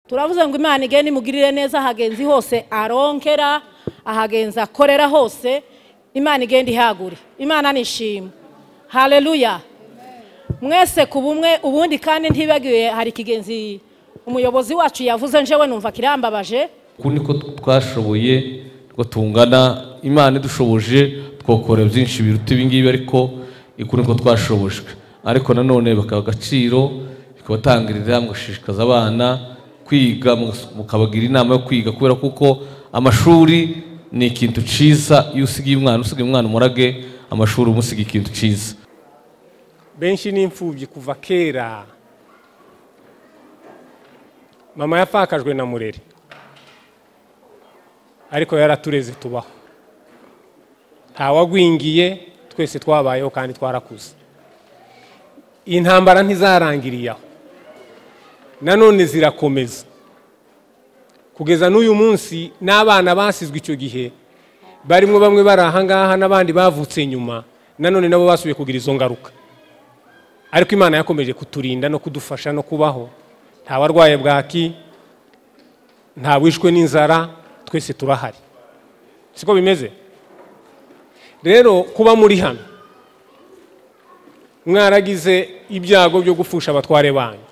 turavuze ngo imana igende imugirire neza ahagenzi hose aronkera ahagenzi akorera hose imana igenda ihagure imana nishima hareruya mwese ku bumwe ubundi kandi ntibagiwe hari ikigenzi umuyobozi wacu yavuze njewe numva kirambabaje uku niko twashoboye ngo tungana imana idushoboje twakora byinshi biruta ibingibi ariko uku niko twashobojwe ariko nanone bakaba agaciro bikabatangirira mugashishikaza abana kwiga mukabagira inama yo kwiga kubera kuko amashuri ni ikintu cyiza iyo usigaye umwana usigaye umwana umurage amashuri umusiga ikintu cyiza benshi ni imfubyi kuva kera mama yapfakajwe na murere ariko yaratureze tubaho ntawagwingiye twese twabayeho kandi twarakuze intambara ntizarangiriye aho nanone zirakomeza kugeza n'uyu munsi n'abana basizwe icyo gihe barimo bamwe bari ahangaha n'abandi bavutse nyuma nanone nabo basubiye kugira izo ngaruka ariko imana yakomeje kuturinda no kudufasha no kubaho nta warwaye bwaki nta wishwe n'inzara twese turahari siko bimeze rero kuba muri hano mwaragize ibyago byo gupfusha abatware banyu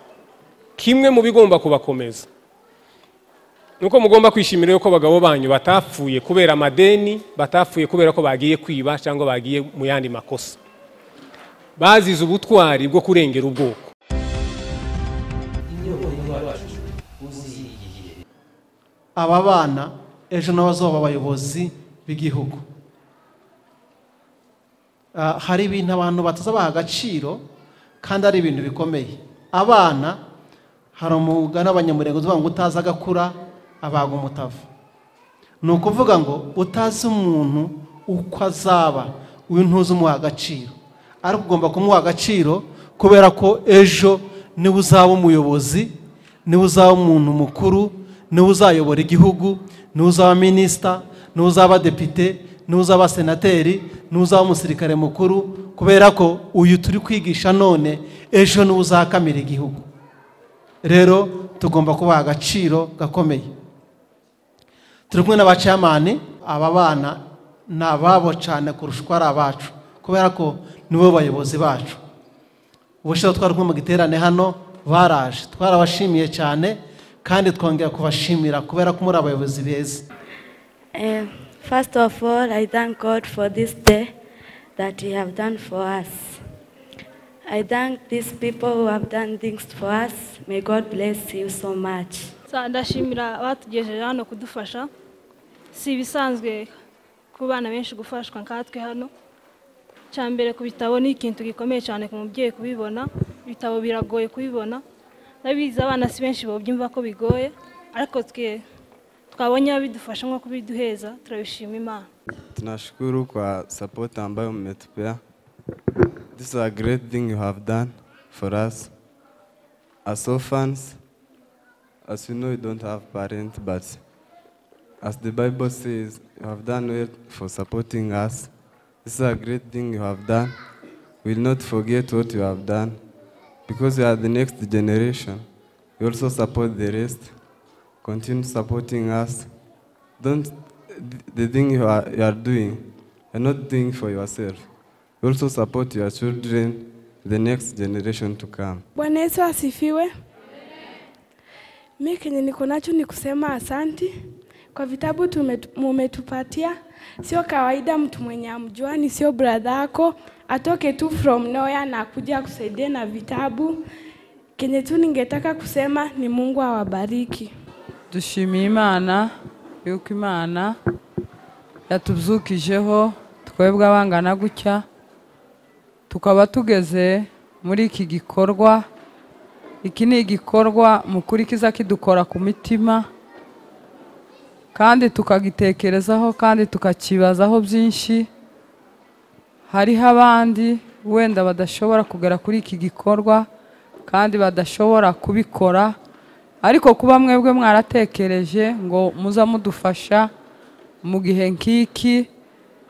kimwe mu bigomba kubakomeza ni uko mugomba kwishimira yuko abagabo banyu batapfuye kubera amadeni batapfuye kubera ko bagiye kwiba cyangwa bagiye mu yandi makosa bazize ubutwari bwo kurengera ubwoko aba bana ejo nabo bazaba abayobozi b'igihugu Ah, hari ibintu abantu batazabaha agaciro kandi ari ibintu bikomeye abana hari umugani w'abanyamurengo uvuga ngo utazi agakura abaga umutavu ni ukuvuga ngo utazi umuntu uko azaba uyu ntuzi umuha agaciro ariko ugomba kumuha agaciro kubera ko ejo niwe uzaba umuyobozi niwe uzaba umuntu mukuru niwe uzayobora igihugu niwe uzaba minisita niwe uzaba depite niwe uzaba senateri niwe uzaba umusirikare mukuru kubera ko uyu turi kwigisha none ejo niwe uzakamira igihugu rero tugomba kubaha agaciro gakomeye turi kumwe n'abacamani aba bana ni ababo cyane kurusha uko ari abacu kubera ko nibo bayobozi bacu ubushize twari kumwe mu giterane hano baraje twarabashimiye cyane kandi twongera kubashimira kubera ko muri abayobozi beza Uh, first of all, I thank God for this day that He have done for us. I thank these people who have done things for us. May God bless you so much. Sa- ndashimira abatugejeje hano kudufasha si ibisanzwe ku bana benshi gufashwa nkatwe hano cya mbere ku bitabo ni ikintu gikomeye cyane ku mubyeyi kubibona ibitabo biragoye kubibona ndabizi abana si benshi babyumva ko bigoye ariko twe twabonye abidufasha nko kubiduheza turabishima imana Tunashukuru kwa support ambayo mmetupea. This is a great thing you have done for us. As orphans, as you know, you don't have parents, but as the Bible says, you have done well for supporting us. This is a great thing you have done. We will not forget what you have done because you are the next generation. You also support the rest. Continue supporting us. Don't th- the thing you are, you are doing, you're not doing for yourself. You also support your children, the next generation to come. Bwana Yesu asifiwe. Mimi kenye niko nacho ni kusema asanti kwa vitabu tumetu- mumetupatia. Sio kawaida mtu mwenye amjuani, sio brother yako atoke tu from nowhere na kuja kusaidia na vitabu. Kenye tu ningetaka kusema ni Mungu awabariki. dushimiye imana yuko imana yatubyukijeho twebwe abangana gutya tukaba tugeze muri iki gikorwa iki ni igikorwa mukuru kiza kidukora ku mitima kandi tukagitekerezaho kandi tukakibazaho byinshi hariho abandi wenda badashobora kugera kuri iki gikorwa kandi badashobora kubikora ariko kuba mwebwe mwaratekereje ngo muza mudufasha mu gihe nk'iki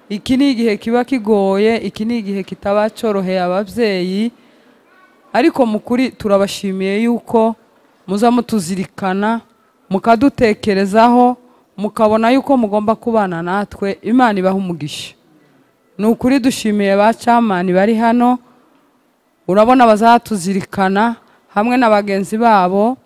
iki ni igihe kiba kigoye iki ni igihe kitaba cyoroheye ababyeyi ariko mu kuri turabashimiye yuko muza mutuzirikana mukadutekerezaho mukabona yuko mugomba kubana natwe imana ibaha umugisha ni ukuri dushimiye ba camani bari hano urabona bazatuzirikana hamwe na bagenzi babo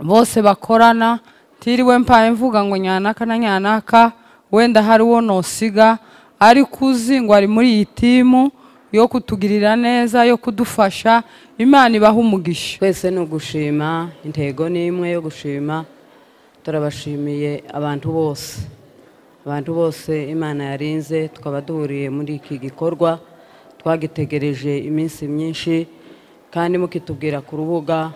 bose bakorana tiriwe mpaye mvuga ngo nyanaka na nyanaka wenda hari uwo nosiga ariko uzi ngo ari muri iyi timu yo kutugirira neza yo kudufasha imana ibaha umugisha twese ni ugushima intego ni imwe yo gushima turabashimiye abantu bose abantu bose imana yarinze tukaba duhuriye muri iki gikorwa twagitegereje iminsi myinshi kandi mukitubwira ku rubuga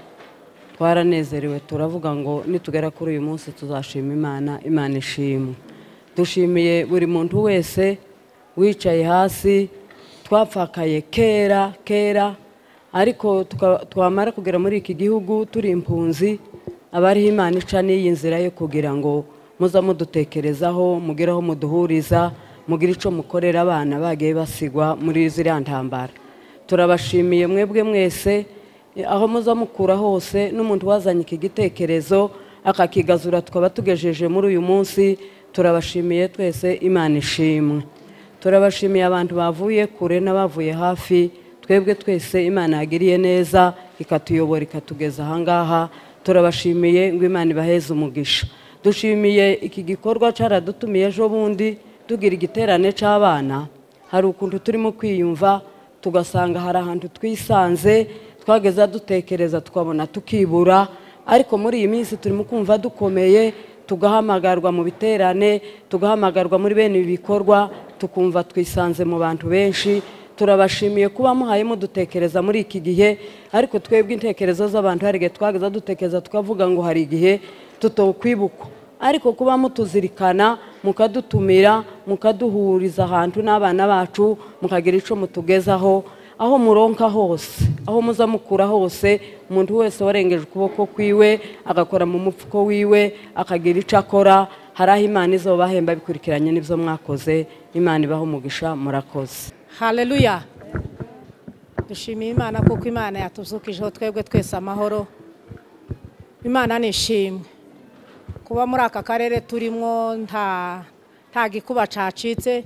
twaranezerewe turavuga ngo nitugera kuri uyu munsi tuzashima imana imana ishimwe dushimiye buri muntu wese wicaye hasi twapfakaye kera kera ariko tuka- twamara kugera muri iki gihugu turi impunzi abariho imana ica n'iyi nzira yo kugira ngo muza mudutekerezaho mugire aho muduhuriza mugire icyo mukorera abana bagiye basigwa muri ziriya ntambara turabashimiye mwebwe mwese eh, aho muza mukura hose n'umuntu wazanye iki gitekerezo akakigazura tukaba tugejeje muri uyu munsi turabashimiye twese imana ishimwe turabashimiye abantu bavuye kure n'abavuye hafi twebwe twese imana yagiriye neza ikatuyobora ikatugeza ahangaha turabashimiye ngo imana ibaheze umugisha dushimiye iki gikorwa cyaradutumiye ejo bundi tugira igiterane cy'abana hari ukuntu turimo kwiyumva tugasanga hari ahantu twisanze twageza dutekereza tukabona tukibura ariko muri iyi minsi turimo kumva dukomeye tugahamagarwa mu biterane tugahamagarwa muri bene ibi bikorwa tukumva twisanze mu bantu benshi turabashimiye kuba muhayemo dutekereza muri iki gihe ariko twebwe intekerezo z'abantu hari igihe twageza dutekereza tukavuga ngo hari igihe tutokwibukwa ariko kuba mutuzirikana mukadutumira mukaduhuriza ahantu n'abana bacu mukagira icyo mutugezaho aho muronka hose aho muza mukura hose umuntu wese warengeje ukuboko kwiwe agakora mu mupfuko wiwe akagira icyo akora hari aho imana izobahemba bikurikiranye n'ibyo mwakoze imana ibaho umugisha murakoze haleluya dushimiye imana kuko imana yatuzukijeho twebwe twese amahoro imana ni ishimwe kuba muri aka karere turimo nta nta gikuba cacitse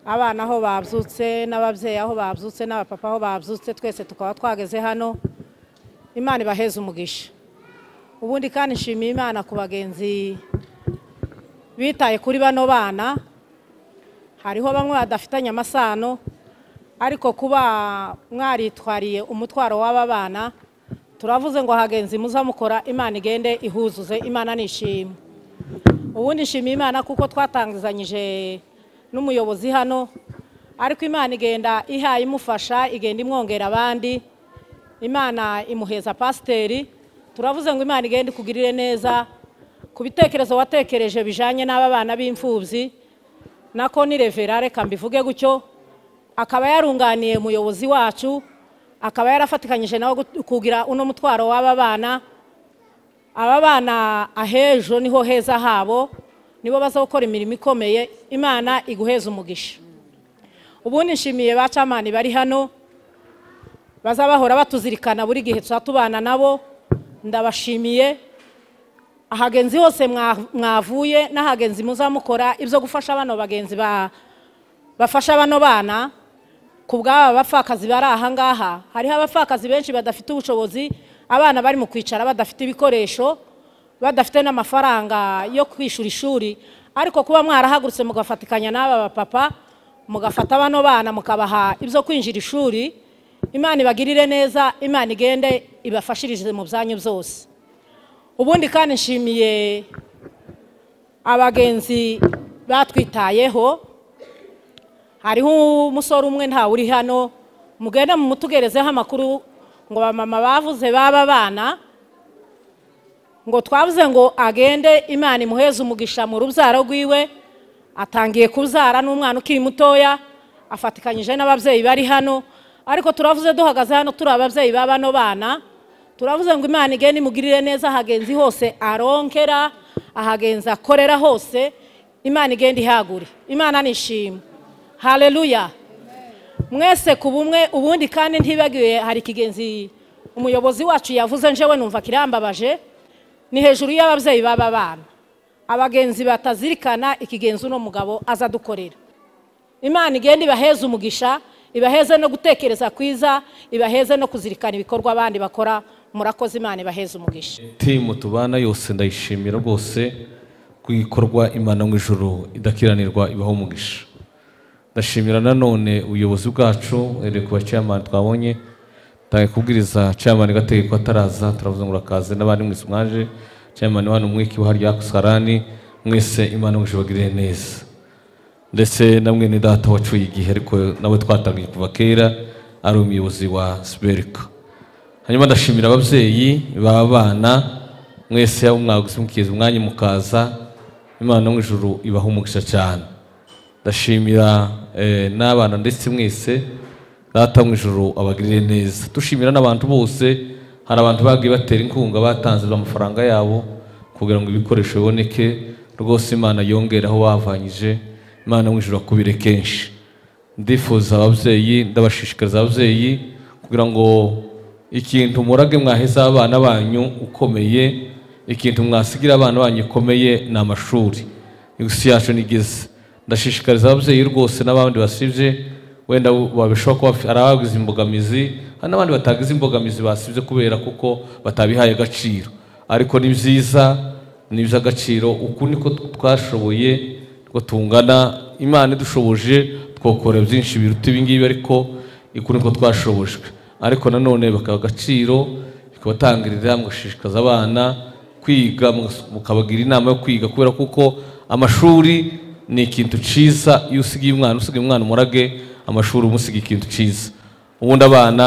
abana aho babyutse n'ababyeyi aho babyutse n'abapapa aho babyutse twese tukaba twageze hano imana ibaheze umugisha ubundi kandi nshimiye imana ku bagenzi bitaye kuri bano bana hariho bamwe badafitanye amasano ariko kuba mwaritwariye umutwaro w'aba bana turavuze ngo hagenzi muza mukora imana igende ihuzuze imana nishimwe ubundi nshimiye imana kuko twatangizanyije n'umuyobozi hano ariko imana igenda ihaye imufasha igenda imwongera abandi imana imuheza pasiteri turavuze ngo imana igenda ikugirire neza ku bitekerezo watekereje bijanye n'aba bana b'imfubyi nako ni revera reka mbivuge gutyo akaba yarunganiye umuyobozi wacu akaba yarafatikanyije nawe gut- kugira uno mutwaro w'aba bana aba bana ahejo niho heza habo nibo bazakora imirimo ikomeye imana iguheza umugisha ubundi nshimiye ba camani bari hano baza bahora batuzirikana buri gihe tuba tubana nabo ndabashimiye ahagenzi hose mwa- mwavuye n'ahagenzi muzamukora ibyo gufasha bano bagenzi ba- bafasha bano bana ku bw'aba bapfakazi bari aha ngaha hariho abapfakazi benshi badafite ubushobozi abana bari mu kwicara badafite ibikoresho badafite n'amafaranga yo kwishyura ishuri ariko kuba mwarahagurutse mugafatikanya n'aba bapapa mugafata bano bana mukabaha ibyo kwinjira ishuri imana ibagirire neza imana igende ibafashirize mu byanyu byose ubundi kandi nshimiye abagenzi batwitayeho hariho umusore umwe ntawe uri hano mugende mumutugerezeho amakuru ngo bamama bavuze baba bana ngo twavuze ngo agende imana imuheze umugisha mu rubyaro rwiwe atangiye kubyara n'umwana ukiri mutoya afatikanyije n'ababyeyi bari hano ariko turavuze duhagaze hano turi ababyeyi ba bano bana turavuze ngo imana igende imugirire neza ahagenzi hose aronkera ahagenzi akorera hose imana igenda ihagure imana nishimwe haleluya mwese ku bumwe ubundi kandi ntibagiwe hari ikigenzi umuyobozi wacu yavuze njewe numva kirambabaje ni hejuru y'ababyeyi baba bana abagenzi batazirikana ikigenza uno mugabo aza adukorera imana igenda ibaheze umugisha ibaheze no gutekereza kwiza ibaheze no kuzirikana ibikorwa abandi bakora murakoze imana ibaheze umugisha timu tubana yose ndayishimira rwose ku ikorwa imana mu ijoro idakiranirwa ibaho umugisha ndashimira nanone ubuyobozi bwacu uhereye ku baciyamani twabonye ntange kubwiriza ciyamani gateye ko ataraza turavuze ngo urakaze n'abandi mwese mwaje ciyamani wano mwiki wa harya sarani mwese imana mu ijoro bagirire neza ndetse na mwene data wacuye igihe ariko nawe twatangiye kuva kera ari umuyobozi wa siberika hanyuma ndashimira ababyeyi b'abana mwese yaba mwaguze mukiza umwanya mukaza imana mu ijuru ibaha umugisha cyane ndashimira eh, n'abana ndetse mwese data mu ijuru abagirire neza dushimira n'abantu bose hari abantu bagiye batera inkunga batanze amafaranga yabo kugira ngo ibikoresho biboneke rwose imana yongere aho bavanyije imana mu ijuru akubire kenshi ndifuza ababyeyi ndabashishikariza ababyeyi kugira ngo ikintu murage mwaheza abana banyu ukomeye ikintu mwasigira abana banyu ukomeye ni amashuri isi yacu nigeze ndashishikariza ababyeyi rwose n'abandi basibye wenda babishobora kuba ari abagize imbogamizi hari n'abandi batagize imbogamizi basibye kubera kuko batabihaye agaciro ariko ni byiza ni iby'agaciro uku niko twashoboye niko tungana imana idushoboje twokora byinshi biruta ibingibi ariko uku niko twashobojwe ariko nanone bakaha agaciro bikabatangirira mugashishikaza abana kwiga mukabagira inama yo kwiga kubera kuko amashuri ni ikintu cyiza iyo usigaye umwana usigaye umwana umurage amashuri umusiga ikintu cyiza ubundi abana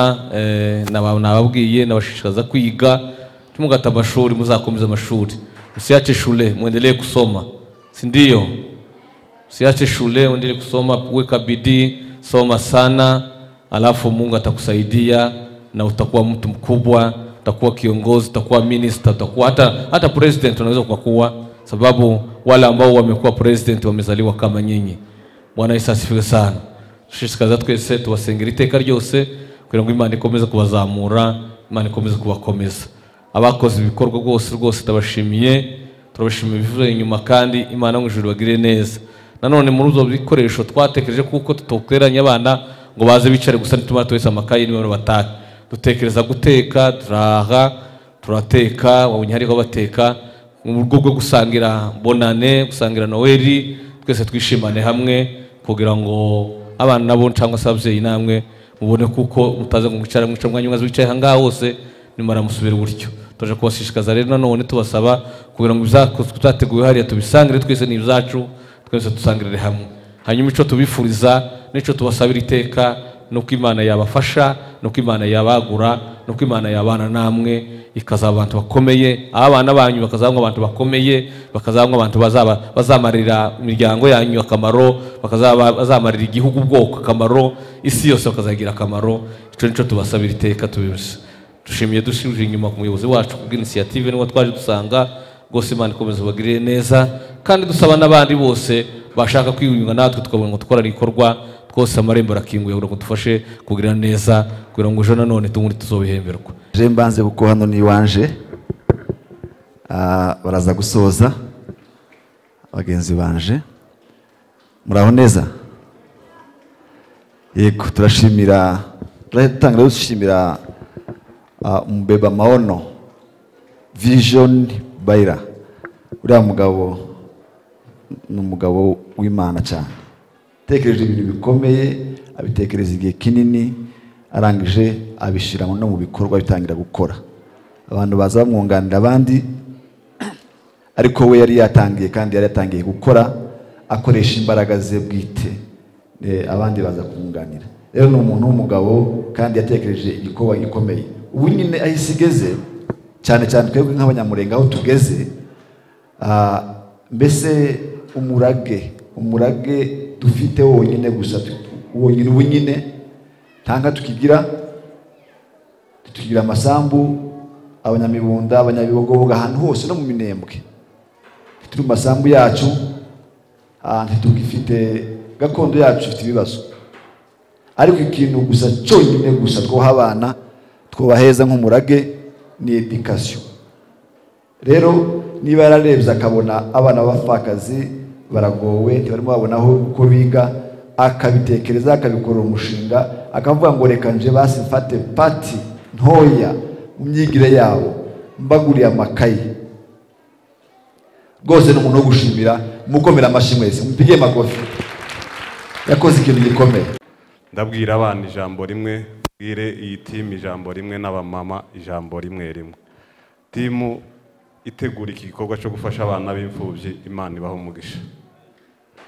nababwiye nabashishikaza kwiga ntimugate amashuri muzakomeza amashuri usiyace shule mwendelee kusoma si ndio usiyache shule uendelee kusoma weka bidii soma sana alafu Mungu atakusaidia na utakuwa mtu mkubwa, utakuwa kiongozi, utakuwa minister, utakuwa hata, hata president unaweza ukakuwa, sababu wale ambao wamekuwa president wamezaliwa kama nyinyi. Bwana Yesu asifiwe sana. Tushishikariza twese tubasengera iteka ryose kugira ngo Imana ikomeze kubazamura, Imana ikomeze kubakomeza. Abakoze ibikorwa rwose rwose tabashimiye, turabashimiye bivuye inyuma kandi Imana mu ijuru bagire neza. Nanone muri ibyo bikoresho twatekereje kuko tutokeranye abana ngo baze bicare gusa nituma tuwese amakayi niba batahe dutekereza guteka turaha turateka wabonye hariho bateka mu rwo rwo gusangira bonane gusangira noweli twese twishimane hamwe kugira ngo abana nabo cyangwa se ababyeyi namwe mubone kuko mutaze ngo mwicara mwica umwanya umwe wicaye ahangaha hose nimara musubire gutyo tuje kubashishikaza rero nanone tubasaba kugira ngo ibyateguwe hariya tubisangire twese ni ibyacu twese dusangirire hamwe hanyuma icyo tubifuriza n'icyo tubasabira iteka ni uko imana yabafasha ni uko imana yabagura ni uko imana yabana namwe ikazaba abantu bakomeye abana banyu bakazabamo abantu bakomeye bakazabamo abantu bazaba bazamarira imiryango yanyu akamaro bakazaba bazamarira igihugu ubwoko akamaro isi yose bakazagira akamaro icyo nicyo tubasabira iteka tubibuze dushimiye dushinje inyuma ku muyobozi wacu kubw'inisiyative niwo twaje dusanga rwose imana ikomeza ubagirire neza kandi dusaba n'abandi bose bashaka kwiyunga natwe tukabona ngo dukora ibikorwa twose amarembo arakinguye kugira ngo dufashe kugira neza kugira ngo ejo nanone tubundi tuzobihemberwa je mbanze kuko hano ni iwanje Ah, baraza gusoza bagenzi banje muraho neza yego turashimira turatangira dushimira ah, umubeba maono vision bayira uriya mugabo ni umugabo w'imana cyane atekereje ibintu bikomeye abitekereza igihe kinini arangije abishyira no mu bikorwa bitangira gukora abantu baza bamwunganira abandi ariko we yari yatangiye kandi yari yatangiye gukora akoresha imbaraga ze bwite Eh, abandi baza kumwunganira rero ni umuntu w'umugabo kandi yatekereje igikorwa gikomeye ubu nyine aho isi igeze cyane cyane twebwe nk'abanyamurenga aho tugeze ah, mbese umurage umurage dufite wonyine gusa wonyine ubu nyine ntanga tukigira tukigira amasambu abanyamibunda abanyabibogoboga ahantu hose no mu minembwe turi mu masambu yacu ntitugifite gakondo yacu ifite ibibazo ariko ikintu gusa cyonyine gusa twuha abana twubaheza nk'umurage ni edikasiyo rero niba yararebye akabona abana b'abapfakazi baragowe ntibarimo babona aho uko biga akabitekereza akabikorera umushinga akavuga ngo reka nje basi mfate pati ntoya mu myigire yabo mbaguriye amakayi rwose ni umuntu wo gushimira mukomera amashyi mwese mupige magufi yakoze ikintu gikomeye ndabwira abana ijambo rimwe bwire iyi timu ijambo rimwe n'abamama ijambo rimwe rimwe timu itegura iki gikorwa cyo gufasha abana b'imfubyi imana ibaha umugisha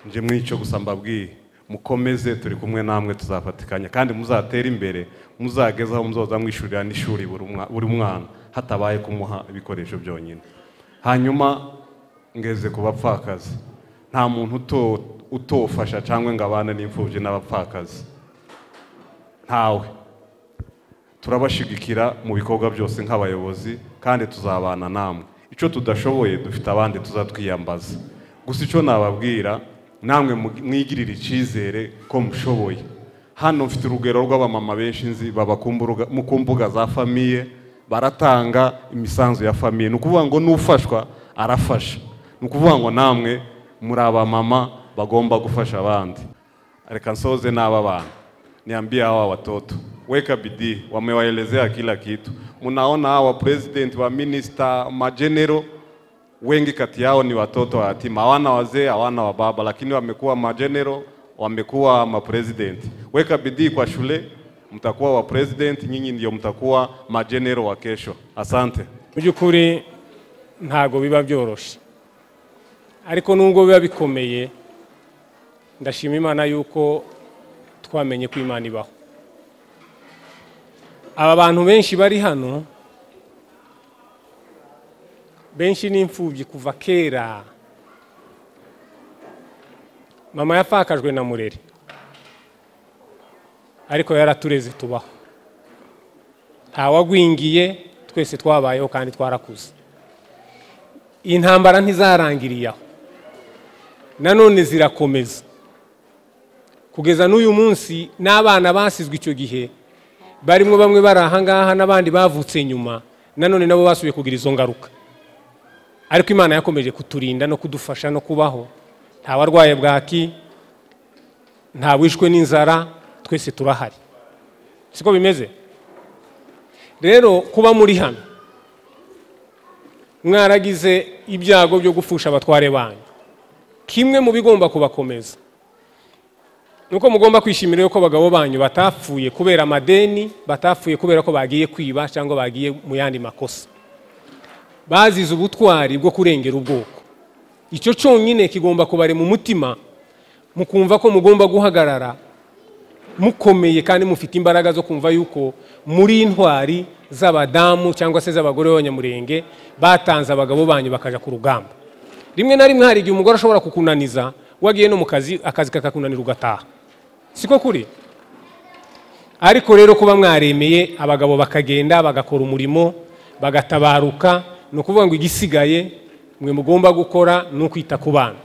nje mw'icyo gusa mbabwiye mukomeze turi kumwe namwe tuzafatikanya kandi muzatere imbere muzagezaho muzoza mwishyurira n'ishuri buri umwa- buri mwana hatabaye kumuha ibikoresho byonyine hanyuma ngeze ku bapfakazi nta muntu uto- utofasha cyangwa ngo abane n'imfubyi n'abapfakazi ntawe turabashigikira mu bikorwa byose nk'abayobozi kandi tuzabana namwe icyo tudashoboye dufite abandi tuzatwiyambaza gusa icyo nababwira namwe mu- mwigirire icyizere ko mushoboye hano mfite urugero rw'abamama benshi nzi baba ku mbuga- mu ku mbuga za famiye baratanga imisanzu ya famiye ni ukuvuga ngo n'ufashwa arafasha ni ukuvuga ngo namwe muri abamama bagomba gufasha abandi reka nsoze n'aba bana niambie hawa watoto weka bidii wamewaelezea kila kitu mnaona hawa president wa minister majenero wengi kati yao ni watoto yatima hawana wazee hawana wababa lakini wamekuwa majenero wamekuwa mapresident weka bidii kwa shule mtakuwa wa president nyinyi ndio mtakuwa majenero wa kesho asante mu by'ukuri ntabwo biba byoroshye ariko nubwo biba bikomeye ndashima imana yuko twamenye ko imana ibaho aba bantu benshi bari hano benshi ni imfubyi kuva kera mama yapfakajwe na murere ariko yaratureze tubaho ntawagwingiye twese twabayeho kandi twarakuze iyi ntambara ntizarangiriye aho nanone zirakomeza kugeza n'uyu munsi n'abana basizwe icyo gihe barimo bamwe bari ahangaha n'abandi bavutse nyuma nanone nabo basubiye kugira izo ngaruka ariko imana yakomeje kuturinda no kudufasha no kubaho nta warwaye bwaki nta wishwe n'inzara twese turahari siko bimeze rero kuba muri hano mwaragize ibyago byo gupfusha abatware banyu kimwe mu bigomba kubakomeza ni uko mugomba kwishimira yuko abagabo banyu batapfuye kubera amadeni batapfuye kubera ko bagiye kwiba cyangwa bagiye mu yandi makosa bazize ubutwari bwo kurengera ubwoko icyo cyonyine kigomba kubari mu mutima mukumva ko mugomba guhagarara mukomeye kandi mufite imbaraga zo kumva yuko muri intwari z'abadamu cyangwa se z'abagore b'abanyamurenge batanze abagabo banyu bakajya ku rugamba rimwe na rimwe hari igihe umugore ashobora kukunaniza wagiye no mu kazi akazi kakakunanira ugataha siko kuri ariko rero kuba mwaremeye abagabo bakagenda bagakora umurimo bagatabaruka ni ukuvuga ngo igisigaye mwe mugomba gukora ni ukwita ku bana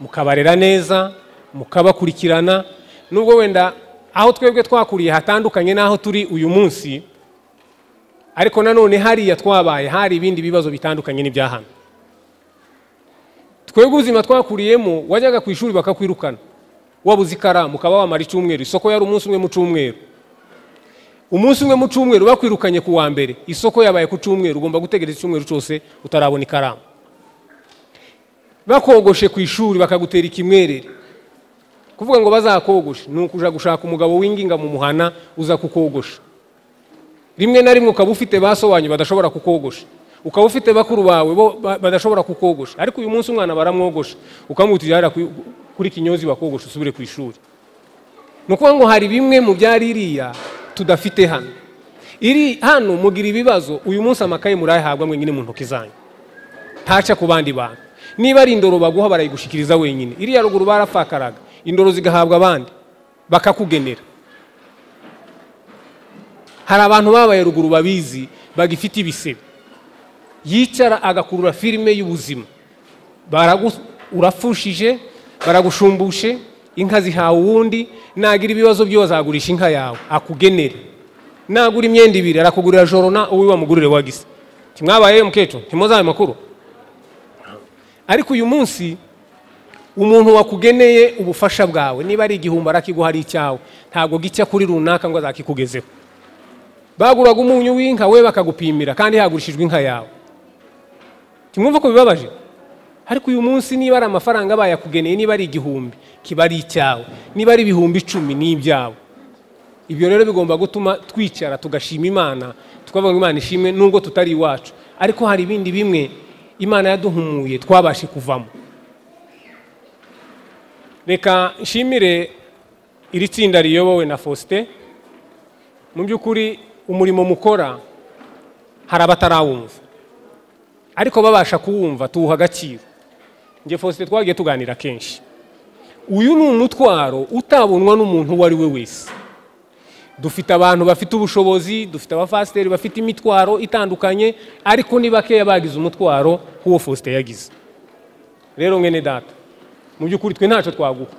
mukabarera neza mukabakurikirana nubwo wenda aho twebwe twakuriye hatandukanye n'aho turi uyu munsi ariko nanone hariya twabaye hari ibindi bibazo bitandukanye n'ibya hano twebwe ubuzima twakuriyemo wajyaga ku ishuri bakakwirukana wabuze ikaramu ukaba wamara icyumweru isoko yari umunsi umwe mu cyumweru umunsi umwe mu cyumweru bakwirukanye ku wa mbere isoko yabaye ku cyumweru ugomba gutegereza icyumweru cyose utarabona ikaramu bakogoshe ku ishuri bakagutera ikimwerere kuvuga ngo bazakogoshe ni ukuja gushaka umugabo w'inginga mu muhana uza kukogosha rimwe na rimwe ukaba ufite basobanyu badashobora kukogosha ukaba ufite bakuru bawe bo ba- badashobora kukogosha ariko uyu munsi umwana baramwogosha ukamutijara kuri kinyozi bakogosha usubire ku ishuri ni ukuvuga ngo hari bimwe mu byari iriya tudafite hano iri hano mugira ibibazo uyu munsi amakaye murayahabwa mwenyine mu ntoki zanyu ntaca ku bandi bantu niba ari indoro baguha barayigushikiriza wenyine iriya ruguru barafakaraga indoro zigahabwa abandi bakakugenera hari abantu babaye ruguru babizi bagifite ibisebe yicara agakurura filime y'ubuzima Baragu- urafushije baragushumbushe inka zihawe uwundi nagira ibibazo byo bazagurisha inka yawe akugenere nagura imyenda ibiri arakugurira jorona uwo wamugurire wagise ntimwabaye mukecuru ntimuzi ayo makuru ariko uyu munsi umuntu wakugeneye ubufasha bwawe niba ari igihumbi arakiguha ari icyawe ntabwo gicya kuri runaka ngo azakikugezeho baguraga umunyu w'inka we bakagupimira kandi hagurishijwe inka yawe ntimwumva ko bibabaje ariko uyu munsi niba ari amafaranga bayakugeneye niba ari igihumbi kiba ari icyawe niba ari ibihumbi icumi ni ibyawe ibyo rero bigomba gutuma twicara tugashima imana tukavuga ngo imana ishimwe nubwo tutari iwacu ariko hari ibindi bimwe imana yaduhumuye twabashe kuvamo reka nshimire iri tsinda riyobowe na faustin mu by'ukuri umurimo mukora hari abatarawumva ariko babasha kuwumva tuwuha agaciro njye faustin twagiye tuganira kenshi uyu ni umutwaro utabonwa n'umuntu uwo ari we wese dufite abantu bafite ubushobozi dufite abafasiteri bafite imitwaro itandukanye ariko ni bakeya bagize umutwaro nk'uwo faustin yagize rero mwene data mu by'ukuri twe ntacyo twaguha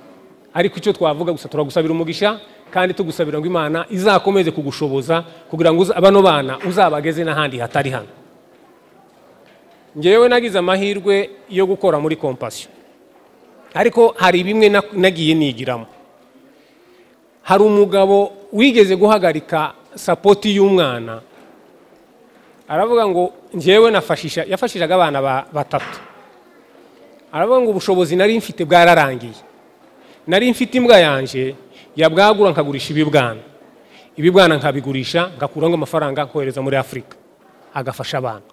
ariko icyo twavuga gusa turagusabira umugisha kandi tugusabira ngo imana izakomeze kugushoboza kugira ngo uza- bano bana uzabageze n'ahandi hatari hano ngewe nagize amahirwe yo gukora muri kompasiyo ariko hari bimwe na- nagiye nigiramo hari umugabo wigeze guhagarika sapoti y'umwana aravuga ngo njyewe nafashisha yafashishaga abana ba- batatu aravuga ngo ubushobozi nari mfite bwararangiye nari mfite imbwa yanjye yabwagura nkagurisha ibibwana ibibwana nkabigurisha ngakuramo amafaranga nkohereza muri afurika agafasha abana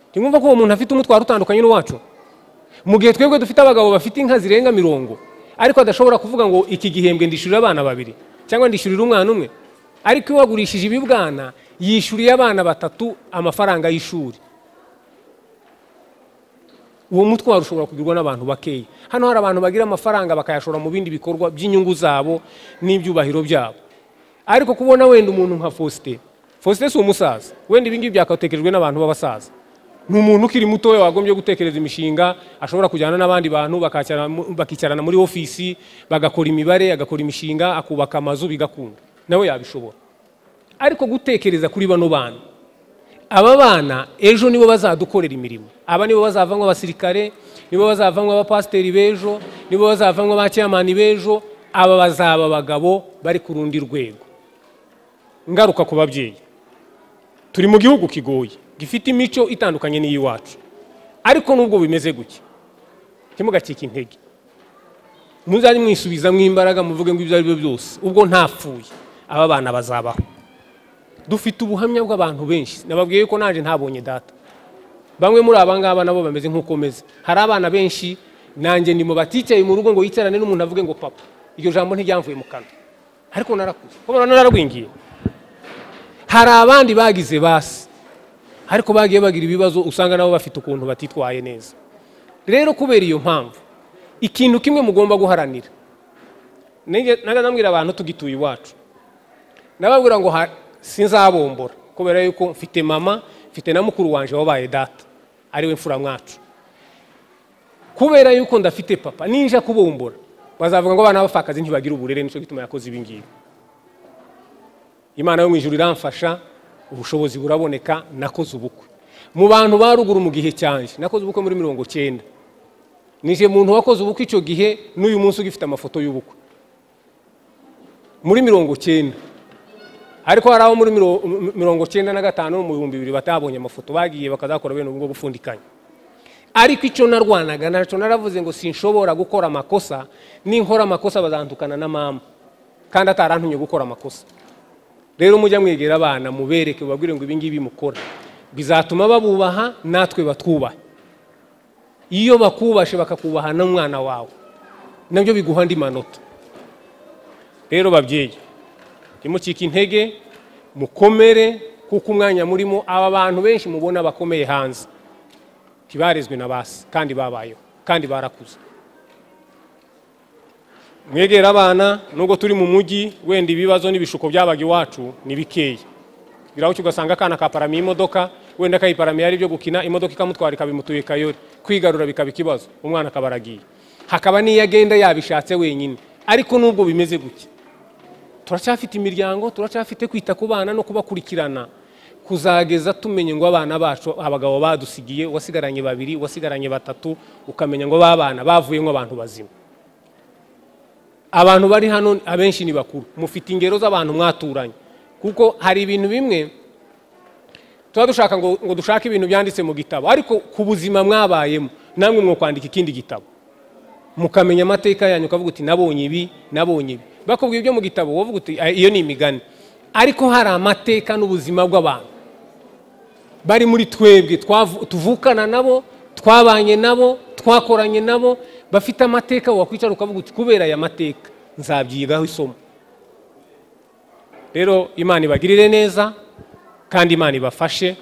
ntimwumva ko uwo muntu afite umutwaro utandukanye n'uwacu mu gihe twebwe dufite abagabo bafite inka zirenga mirongo ariko adashobora kuvuga ngo iki gihembwe ndishyurira abana babiri cyangwa ndishyurira umwana umwe ariko iyo wagurishije ibibwana yishyuriye abana batatu amafaranga y'ishuri uwo mutwaro ushobora kugirwa n'abantu bakeya hano hari abantu bagira amafaranga bakayashora mu bindi bikorwa by'inyungu zabo n'ibyubahiro byabo ariko kubona wenda umuntu nka faustin faustin si umusaza wenda ibingibi byakatekejwe n'abantu b'abasaza ni umuntu ukiri mutoya wagombye gutekereza imishinga ashobora kujyana n'abandi bantu bakakira- bakicarana muri ofisi bagakora imibare agakora imishinga akubaka amazu bigakunda nawe yabishobora ariko gutekereza kuri bano bana aba bana ejo nibo bazadukorera imirimo aba nibo bazavanwa abasirikare nibo bazavanwa abapasiteri b'ejo nibo bazavanwa ba cyamani b'ejo aba bazaba abagabo bari ku rundi rwego ngaruka ku babyeyi turi mu gihugu kigoye gifite imico itandukanye n'iy'iwacu ariko nubwo bimeze gutya ntimugacike intege muzajye mwisubiza imbaraga muvuge ngo ibyo ari byo byose ubwo ntapfuye aba bana bazabaho dufite ubuhamya bw'abantu benshi nababwiye ko nanjye ntabonye data bamwe muri aba ngaba nabo bameze nk'uko meze hari abana benshi nanjye ndimo baticaye mu rugo ngo yicarane n'umuntu avuge ngo papa iryo jambo ntiryamvuye mu kanwa ariko narakuze kubera nararwingiye hari abandi bagize basi ariko bagiye bagira ibibazo usanga nabo bafite ukuntu batitwaye neza rero kubera iyo mpamvu ikintu kimwe mugomba guharanira naga nabwira abantu tugituye iwacu nababwira ngo ha- sinzabombora kubera yuko mfite mama mfite na mukuru wanjye wabaye data ariwe mfura mwacu kubera yuko ndafite papa ninja kubumbura bazavuga ngo abana b'abapfakazi ntibagira uburere nicyo gituma yakoze ibi ngibi imana yo mu ijuru iramfasha ubushobozi buraboneka nakoze ubukwe mu bantu ba ruguru mu gihe cyanjye nakoze ubukwe muri mirongo cyenda nije muntu wakoze ubukwe icyo gihe n'uyu munsi ugifite amafoto y'ubukwe muri mirongo cyenda ariko hari abo muri miro- m- mirongo cyenda na gatanu mu bihumbi bibiri batabonye amafoto bagiye bakazakora bene ubwo bufundikanye ariko icyo narwanaga nacyo naravuze ngo sinshobora gukora amakosa ninkora amakosa bazandukana na mama kandi atarantumye gukora amakosa rero mujya mwegera abana mubereke babwire ngo ibingibi mukora bizatuma babubaha natwe batwubahe iyo bakubashe bakakubaha n'umwana wawe nabyo biguha andi manota rero babyeyi ntimucike intege mukomere kuko umwanya murimo aba bantu benshi mubona bakomeye hanze ntibarezwe na basi kandi babayeho kandi barakuze mwegera abana nubwo turi mu mujyi wenda ibibazo n'ibishuko byabaga iwacu ni bikeya birahutse ugasanga akana kaparamiye imodoka wenda kayiparamiye ari ibyo gukina imodoka ikamutwara ikabimutuye kayori kwigarura bikaba ikibazo umwana akaba aragiye hakaba n'iyo agenda yabishatse wenyine ariko nubwo bimeze gutya turacyafite imiryango turacyafite kwita ku bana no kubakurikirana kuzageza tumenye ngo abana bacu abagabo badusigiye wasigaranye babiri wasigaranye batatu ukamenya ngo babana bavuyemo abantu bazima abantu bari hano abenshi ni bakuru mufite ingero z'abantu mwaturanye kuko hari ibintu bimwe tuba dushaka ngo ngo dushake ibintu byanditse mu gitabo ariko ku buzima mwabayemo namwe mwo kwandika ikindi gitabo mukamenya amateka yanyu ukavuga uti nabonye ibi nabonye ibi bakubwiye ibyo mu gitabo wovuga uti "Ah, iyo ni imigani ariko hari amateka n'ubuzima bw'abantu bari muri twebwe twavu- tuvukana nabo twabanye nabo twakoranye nabo bafite amateka wakwicara ukavuga uti kubera aya mateka nzabyigaho isomo rero imana ibagirire neza kandi imana ibafashe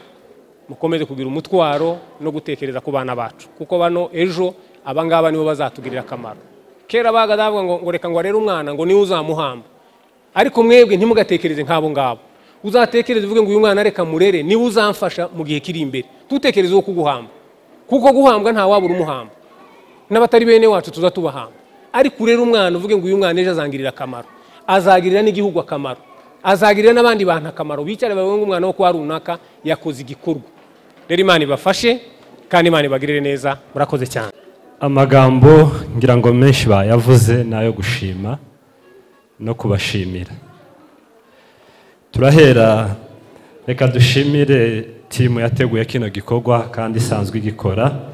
mukomeze kugira umutwaro no gutekereza ku bana bacu kuko bano ejo abangaba nibo bazatugirira akamaro kera baga davuga ngo ngo reka ngo arere umwana ngo niwe uzamuhamba ariko mwebwe ntimugatekereze nk'abo ngabo uzatekereze uvuge ngo uyu mwana reka murere niwe uzamfasha mu gihe kiri imbere ntutekereze uwo kuguhamba kuko guhambwa nta wabura umuhamba n'abatari bene wacu tuza tubahamba ariko urere umwana uvuge ngo uyu mwana ejo azangirira akamaro azagirira n'igihugu akamaro azagirira n'abandi bantu akamaro bicara bavuge ngo umwana wo kwa runaka yakoze igikorwa rero imana ibafashe kandi imana ibagirire neza murakoze cyane amagambo ngira ngo menshi bayavuze ni ayo gushima no kubashimira turahera reka dushimire timu yateguye kino gikorwa kandi isanzwe igikora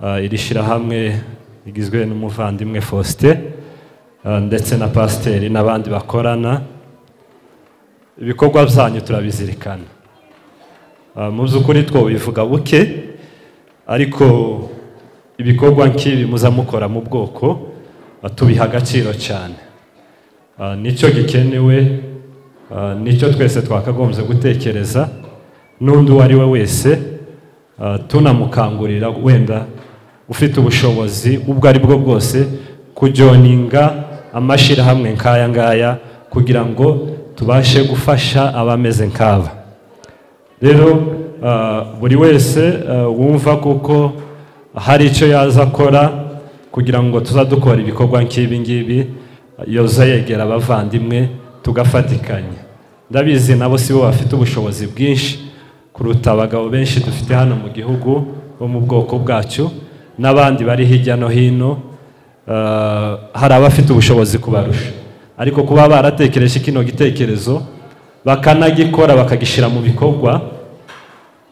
Ah, iri shyirahamwe rigizwe n'umuvandimwe faustin ah, ndetse na pasiteri n'abandi bakorana ibikorwa byanyu turabizirikana Ah, mu by'ukuri two bivuga buke ariko ibikorwa nk'ibi muza mukora mu bwoko ah, tubiha agaciro cyane Ah, nicyo gikenewe ah, nicyo twese twakagombye gutekereza n'undi uwo ari we wese ah, tunamukangurira wenda ufite ubushobozi ubwo ari bwo bwose kujoninga amashyirahamwe nk'aya ngaya kugira ngo tubashe gufasha abameze nk'aba rero ah, buri wese ah, wumva kuko hari icyo yaza akora kugira ngo tuzadukora ibikorwa nk'ibi ngibi yoza yegera abavandimwe tugafatikanya ndabizi nabo si bo bafite ubushobozi bwinshi kuruta abagabo benshi dufite hano mu gihugu bo mu bwoko bwacu n'abandi bari hirya no hino eh, hari abafite ubushobozi kubarusha ariko kuba baratekereje kino gitekerezo bakanagikora bakagishyira mu bikorwa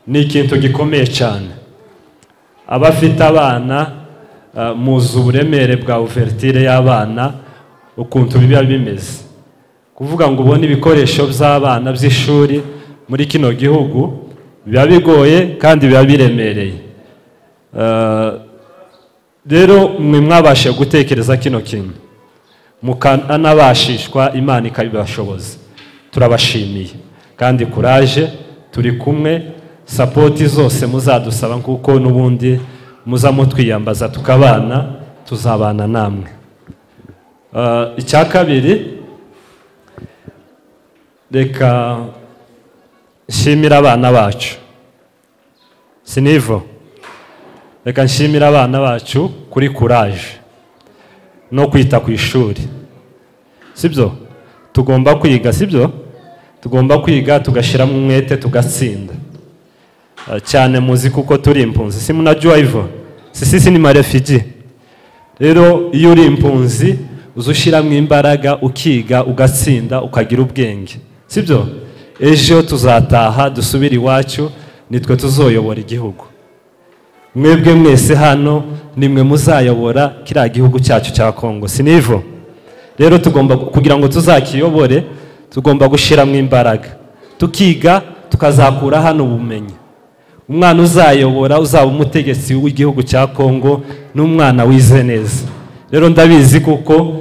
ni ikintu gikomeye cyane abafite abana eh, muzi uburemere bwa uvertire y'abana ukuntu biba bimeze kuvuga ngo ubone ibikoresho by'abana by'ishuri muri kino gihugu biba bigoye kandi biba biremereye Eh, rero mwe mwabashe gutekereza kino kintu mukanabashishwa imana ikabibashoboza turabashimiye kandi kuraje turi kumwe sapoti zose muzadusaba kuko n'ubundi muza mutwiyambaza tukabana tuzabana namwe Ah, icya kabiri reka nshimire abana bacu sinivo reka nshimire abana bacu kuri kuraje no kwita ku ishuri sibyo tugomba kwiga sibyo tugomba kwiga tugashyiramo umwete tugatsinda Ah, cyane muzi kuko turi impunzi si munajya ivo sisi ni marefigi rero iyo uri impunzi uza ushyiramo imbaraga ukiga ugatsinda ukagira ubwenge sibyo ejo tuzataha dusubire iwacu nitwe tuzoyobora igihugu mwebwe mwese hano nimwe muzayobora kiriya gihugu cyacu cya kongo sinivo rero tugomba kugira ngo tuzakiyobore tugomba gushyiramo imbaraga tukiga tukazakura hano ubumenyi umwana uzayobora uzaba umutegetsi w'igihugu cya kongo n'umwana wize neza rero ndabizi kuko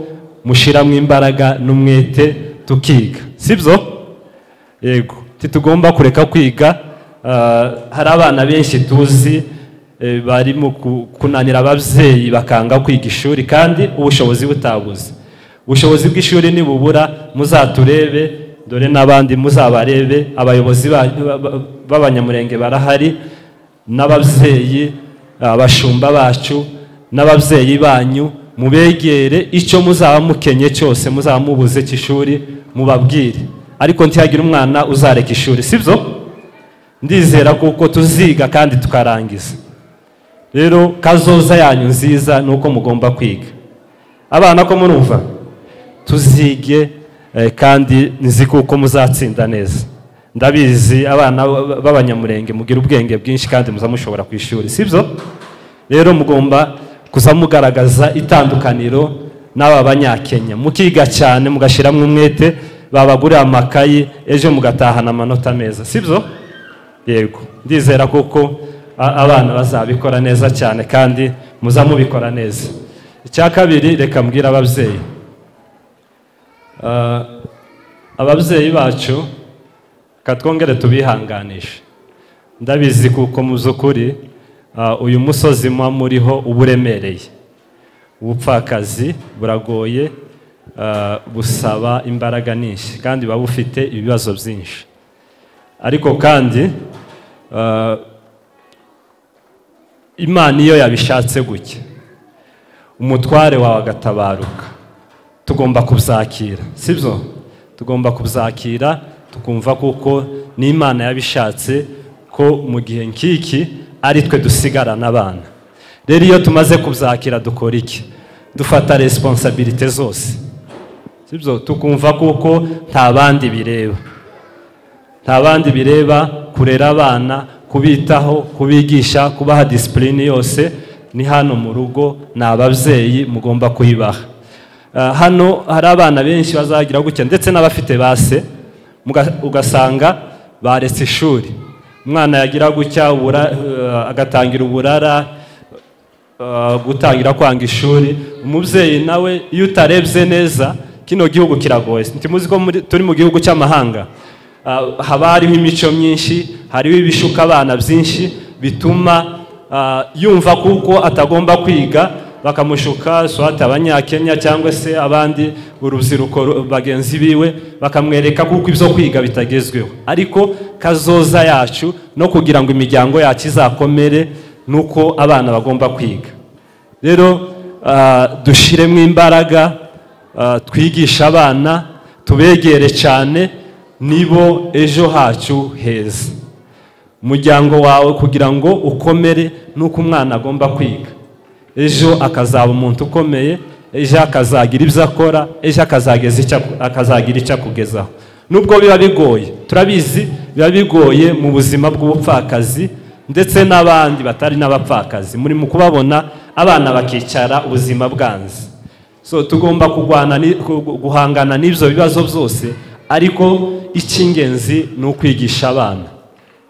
mushyiramo imbaraga n'umwete tukiga sibyo yego titugomba kureka kwiga ah, hari abana benshi tuzi eh, barimo ku- kunanira ababyeyi bakanga kwiga ishuri kandi ubushobozi butabuze ubushobozi bw'ishuri nibubura muzaturebe dore n'abandi muzabarebe abayobozi banyu ba- ba- b'abanyamurenge barahari n'ababyeyi abashumba bacu n'ababyeyi banyu mubegere icyo muzaba mukenye cyose muzaba mubuze cy'ishuri mubabwire ariko ntihagire umwana uzareka ishuri sibyo ndizera kuko tuziga kandi tukarangiza rero kazoza yanyu nziza ni uko mugomba kwiga abana ko murumva tuzige eh, kandi nzi kuko muzatsinda neza ndabizi abana b- b'abanyamurenge mugira ubwenge bwinshi kandi muza mushobora ku ishuri sibyo rero mugomba kuza mugaragaza itandukaniro n'aba banyakenya mukiga cyane mugashyiramo umwete babagurira amakayi ejo mugatahana amanota meza sibyo yego ndizera kuko a- abana bazabikora neza cyane kandi muza mubikora neza icya kabiri reka mbwira ababyeyi Ah, ababyeyi bacu reka twongere tubihanganishe ndabizi kuko mu by'ukuri ah, uyu musozi muba muriho uba uremereye ubupfakazi buragoye ah, busaba imbaraga nyinshi kandi buba bufite ibibazo byinshi ariko kandi ah, imana iyo yabishatse gutya umutware wawe agatabaruka tugomba kubyakira sibyo tugomba kubyakira tukumva kuko n'imana yabishatse ko mu gihe nk'iki ari twe dusigarana abana rero iyo tumaze kubyakira dukora iki dufata resiponsabirite zose sibyo tukumva kuko nta bandi bireba nta bandi bireba kurera abana kubitaho kubigisha kubaha disipulini yose ni hano mu rugo ni ababyeyi mugomba kuyibaha Ah, hano hari abana benshi bazagira gutya ndetse n'abafite base muga- ugasanga baretse ishuri umwana yagira gutya ubura- eh, agatangira uburara eh, gutangira kwanga ishuri umubyeyi nawe iyo utarebye neza kino gihugu kiragoye ntimuzi ko muri- turi mu gihugu cy'amahanga Ah, haba hariho imico myinshi hariho ibishuka abana byinshi bituma ah, yumva kuko atagomba kwiga bakamushuka swate abanyakenya cyangwa se abandi urubyiruko ru- bagenzi biwe bakamwereka kuko ibyo kwiga bitagezweho ariko kazoza yacu no kugira ngo imiryango yacu izakomere ni uko abana bagomba kwiga rero ah, dushyiremo imbaraga ah, twigishe abana tubegere cyane nibo ejo hacu heza umuryango wawe kugira ngo ukomere ni uko umwana agomba kwiga ejo akazaba umuntu ukomeye ejo akazagira ibyo akora ejo akazageza icyo aku- akazagira icyo akugezaho nubwo biba bigoye turabizi biba bigoye mu buzima bw'ubupfakazi ndetse n'abandi batari n'abapfakazi muri mu kubabona abana bakicara ubuzima bwanze so tugomba kurwana ni- ku- gu- guhangana n'ibyo bibazo byose ariko icy'ingenzi ni ukwigisha abana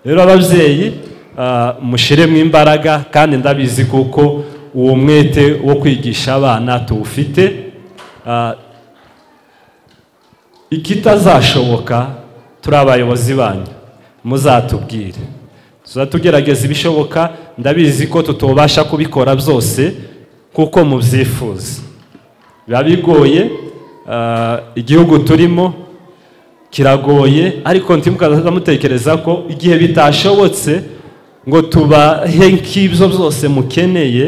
rero ababyeyi ah, mushyiremo imbaraga kandi ndabizi kuko uwo mwete wo kwigisha abana tuwufite Ah, ikitazashoboka turi abayobozi banyu muzatubwire tuzatugerageza ibishoboka ndabizi ko tutobasha kubikora byose kuko mubyifuza biba bigoye ah, igihugu turimo kiragoye ariko ntimukazamutekereza ko igihe bitashobotse ngo tubahe nk'ibyo byose mukeneye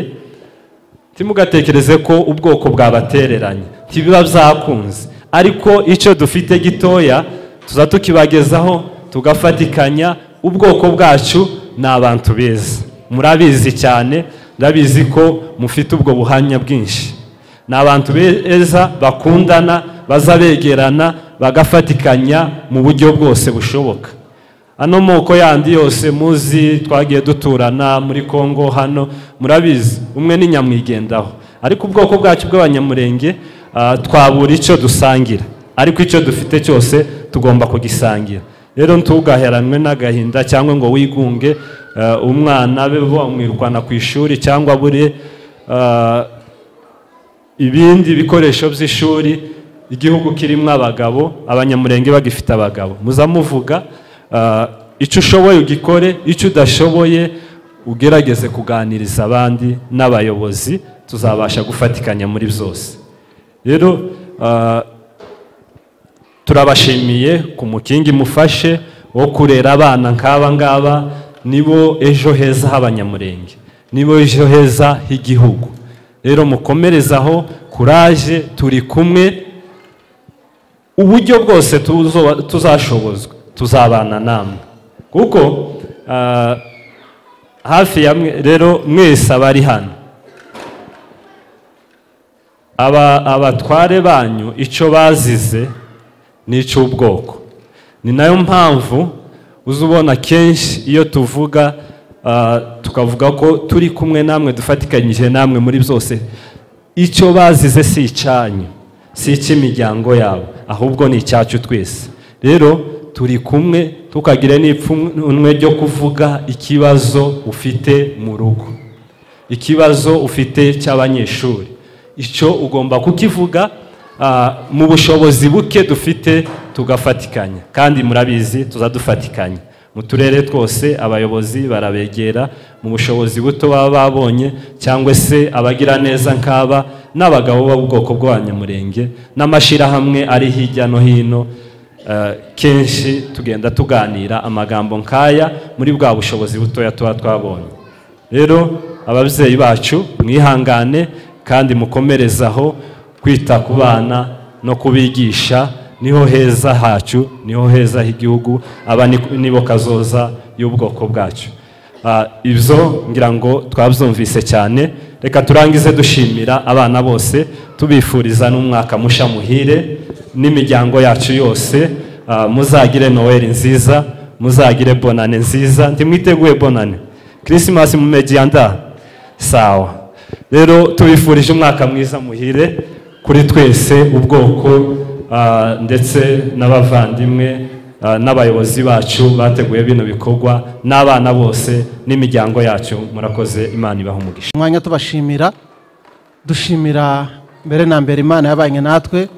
ntimugatekereze ko ubwoko bwabatereranye ntibiba byakunze ariko icyo dufite gitoya tuza tukibagezaho tugafatikanya ubwoko bwacu ni abantu beza murabizi cyane ndabizi ko mufite ubwo buhamya bwinshi ni abantu beza bakundana baza begerana bagafatikanya mu buryo bwose bushoboka ano moko yandi yose muzi twagiye duturana muri congo hano murabizi umwe ni nyamwigendaho ariko ubwoko bwacu bw'abanyamurenge ah, twabura icyo dusangira ariko icyo dufite cyose tugomba kugisangira rero ntugaheranwe n'agahinda cyangwa ngo wigunge ah, umwana be bamwirukana ku ishuri cyangwa bure ah, ibindi bikoresho by'ishuri igihugu kirimo abagabo abanyamurenge bagifite abagabo muzamuvuga ah, icyo ushoboye ugikore icyo udashoboye ugerageze kuganiriza abandi n'abayobozi tuzabasha gufatikanya muri byose rero ah, turabashimiye ku mukingi mufashe wo kurera abana nk'aba ngaba nibo ejo heza h'abanyamurenge nibo ejo heza h'igihugu rero mukomerezaho kuraje turi kumwe uburyo bwose tuzo- tuzashobozwa tuzabana namwe kuko Ah, hafi ya mwe rero mwese abari hano aba abatware banyu icyo bazize ni icy'ubwoko ni nayo mpamvu uza ubona kenshi iyo tuvuga ah, tukavuga ko turi kumwe namwe dufatikanyije namwe muri byose icyo bazize si icyanyu si icy'imiryango yabo ahubwo ni icyacu twese rero turi kumwe tukagire n'ipfunwe ryo kuvuga ikibazo ufite mu rugo ikibazo ufite cy'abanyeshuri icyo ugomba kukivuga ah, mu bushobozi buke dufite tugafatikanya kandi murabizi tuzadufatikanya mu turere twose abayobozi barabegera mu bushobozi buto baba babonye cyangwa se abagira neza nk'aba n'abagabo b'ubwoko bw'abanyamurenge n'amashyirahamwe ari hirya no hino eh, kenshi tugenda tuganira amagambo nk'aya muri bwa bushobozi butoya tuba twabonye rero ababyeyi bacu mwihangane kandi mukomerezaho kwita ku bana no kubigisha niho heza hacu niho heza h'igihugu aba ni- nibo kazoza y'ubwoko bwacu Ah, ibyo ngira ngo twabyumvise cyane reka turangize dushimira abana bose tubifuriza n'umwaka musha muhire n'imiryango yacu yose Ah, muzagire noweli nziza muzagire bonane nziza ntimwiteguye bonane kirisimasi mu mejyanda sawa rero tubifurije umwaka mwiza muhire kuri twese ubwoko ah, ndetse n'abavandimwe ah, n'abayobozi bacu bateguye bino bikorwa n'abana bose n'imiryango yacu murakoze imana ibaha umugisha umwanya tubashimira dushimira mbere na mbere imana yabanye natwe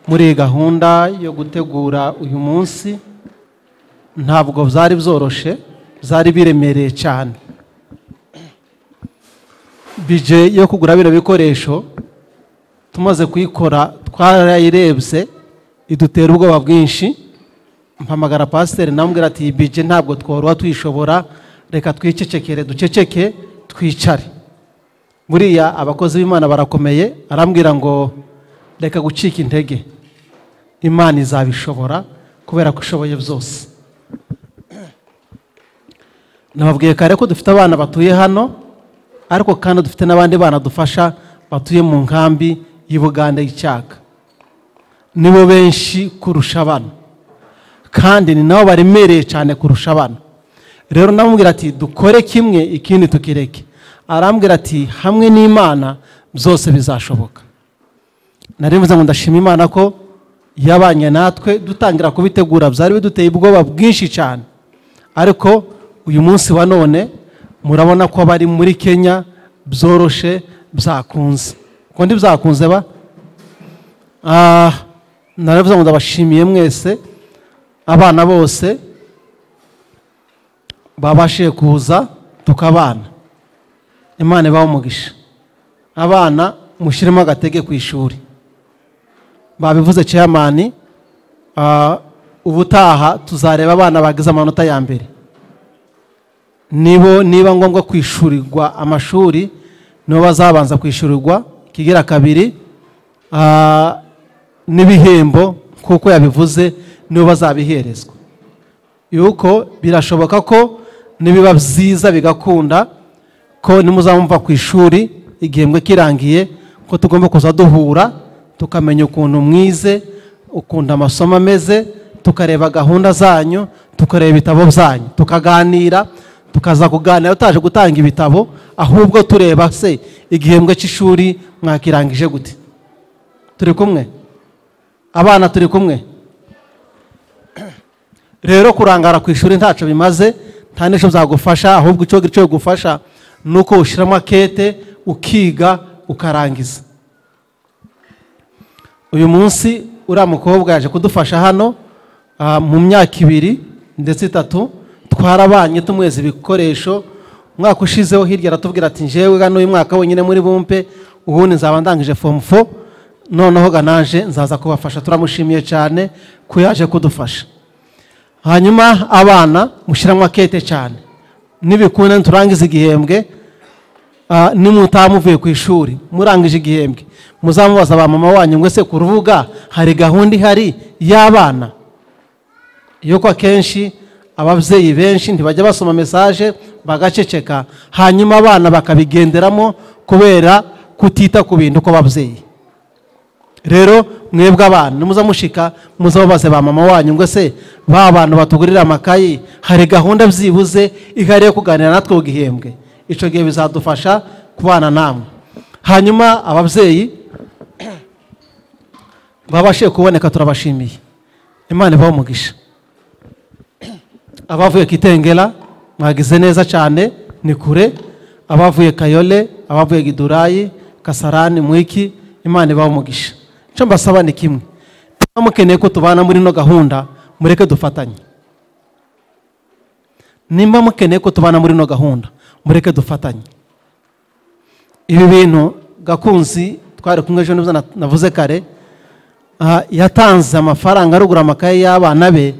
muri iyi gahunda yo gutegura uyu munsi ntabwo byari byoroshe byari biremereye cyane bije yo kugura bino bikoresho tumaze kuyikora twarayirebye idutera ubwoba bwinshi mpamagara pasiteri namubwira ati iyi bije ntabwo tworoha tuyishobora reka twicecekere duceceke twicare buriya abakozi b'imana barakomeye arambwira ngo reka gucika intege imana izabishobora kubera ko ishoboye byose nababwiye kare ko dufite abana batuye hano ariko kandi dufite n'abandi bana dufasha batuye mu nkambi y'i buganda y'icyaka nibo benshi kurusha abana kandi ni nabo baremereye cyane kurusha abana rero namubwira ati dukore kimwe ikindi tukireke arambwira ati hamwe n'imana byose bizashoboka narivuze ngo ndashima imana ko yabanye natwe dutangira kubitegura byari biduteye ubwoba bwinshi cyane ariko uyu munsi wa none murabona ko abari muri kenya byoroshe byakunze ubwo ntibyakunze ba Ah, naravuze ngo ndabashimiye mwese abana bose babashije kuza tukabana imana ibaha umugisha abana mushyiremo agatege ku ishuri babivuze ceyamani ah, ubutaha tuzareba abana bagize amanota ya mbere nibo niba ngombwa kwishyurirwa amashuri nibo bazabanza kwishyurirwa kigira kabiri ah, n'ibihembo kuko yabivuze nibo bazabiherezwa yuko birashoboka ko nibiba byiza bigakunda ko nimuzamumva ku ishuri igihembwe kirangiye ko tugomba kuza duhura tukamenya ukuntu mwize ukuntu amasomo ameze tukareba gahunda zanyu tukareba ibitabo byanyu tukaganira tukaza kuganira tutaje gutanga ibitabo ahubwo tureba se igihembwe cy'ishuri mwakirangije gute turi kumwe abana turi kumwe rero kurangara ku ishuri ntacyo bimaze nta n'icyo byagufasha ahubwo icyo cyo gufasha ni uko ushyiramo akete ukiga ukarangiza uyu munsi uriya mukobwa yaje kudufasha hano ah, mu myaka ibiri ndetse itatu twarabanye tumweza ibikoresho umwaka ushizeho hirya aratubwira ati njyewe gano uyu mwaka wenyine muri bumpe ubundi nzaba ndangije fomu fo noneho ganaje nzaza kubafasha turamushimiye cyane ko yaje kudufasha hanyuma abana mushyiramo akete cyane nibikunda niturangiza igihembwe ah, nimutaha muvuye ku ishuri murangije igihembwe muzamubaza ba mama wanyu ngo se ku rubuga hari gahunda ihari y'abana yuko akenshi ababyeyi benshi ntibajya basoma mesaje bagaceceka hanyuma abana bakabigenderamo kubera kutita ku bintu kw'ababyeyi rero mwebwe abana nimuza mushika muza mubaze ba mama wanyu ngo se ba bantu batugurira amakayi hari gahunda byibuze ihari yo kuganira natwe ku gihembwe icyo gihe bizadufasha kubana namwe hanyuma ababyeyi babashije kuboneka turabashimiye imana ibaho umugisha abavuye kitengera mwagize neza cyane ni kure abavuye kayole abavuye gidurayi kasarani mwiki imana ibaho umugisha icyo mbasaba ni kimwe niba mukeneye ko tubana muri ino gahunda mureke dufatanye nimba mukeneye ko tubana muri ino gahunda mureke dufatanye ibi bintu gakunzi twari kumwe ejo nibyo navuze kare aha, yatanze amafaranga arugura amakaye y'abana be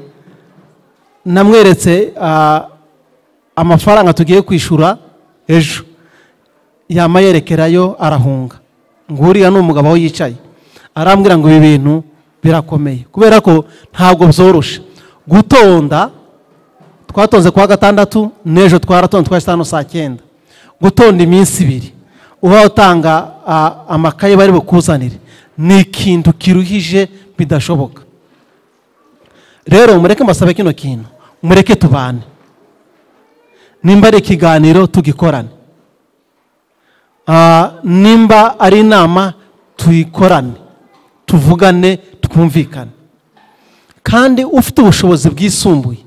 namweretse ah, amafaranga tugiye kwishyura ejo yama yerekerayo arahunga ngo uriya ni umugabo aho yicaye arambwira ngo ibi bintu birakomeye kubera ko ntabwo byoroshe gutonda twatonze kuwa gatandatu n'ejo twaratonze twa sitanu saa cyenda gutonda iminsi ibiri uba utanga ah, amakaye bari bukuzanire ni ikintu kiruhije bidashoboka rero mureke mbasabe kino kintu mureke tubane nimba ari ikiganiro tugikorane Ah, nimba ari inama tuyikorane tuvugane twumvikane kandi ufite ubushobozi bwisumbuye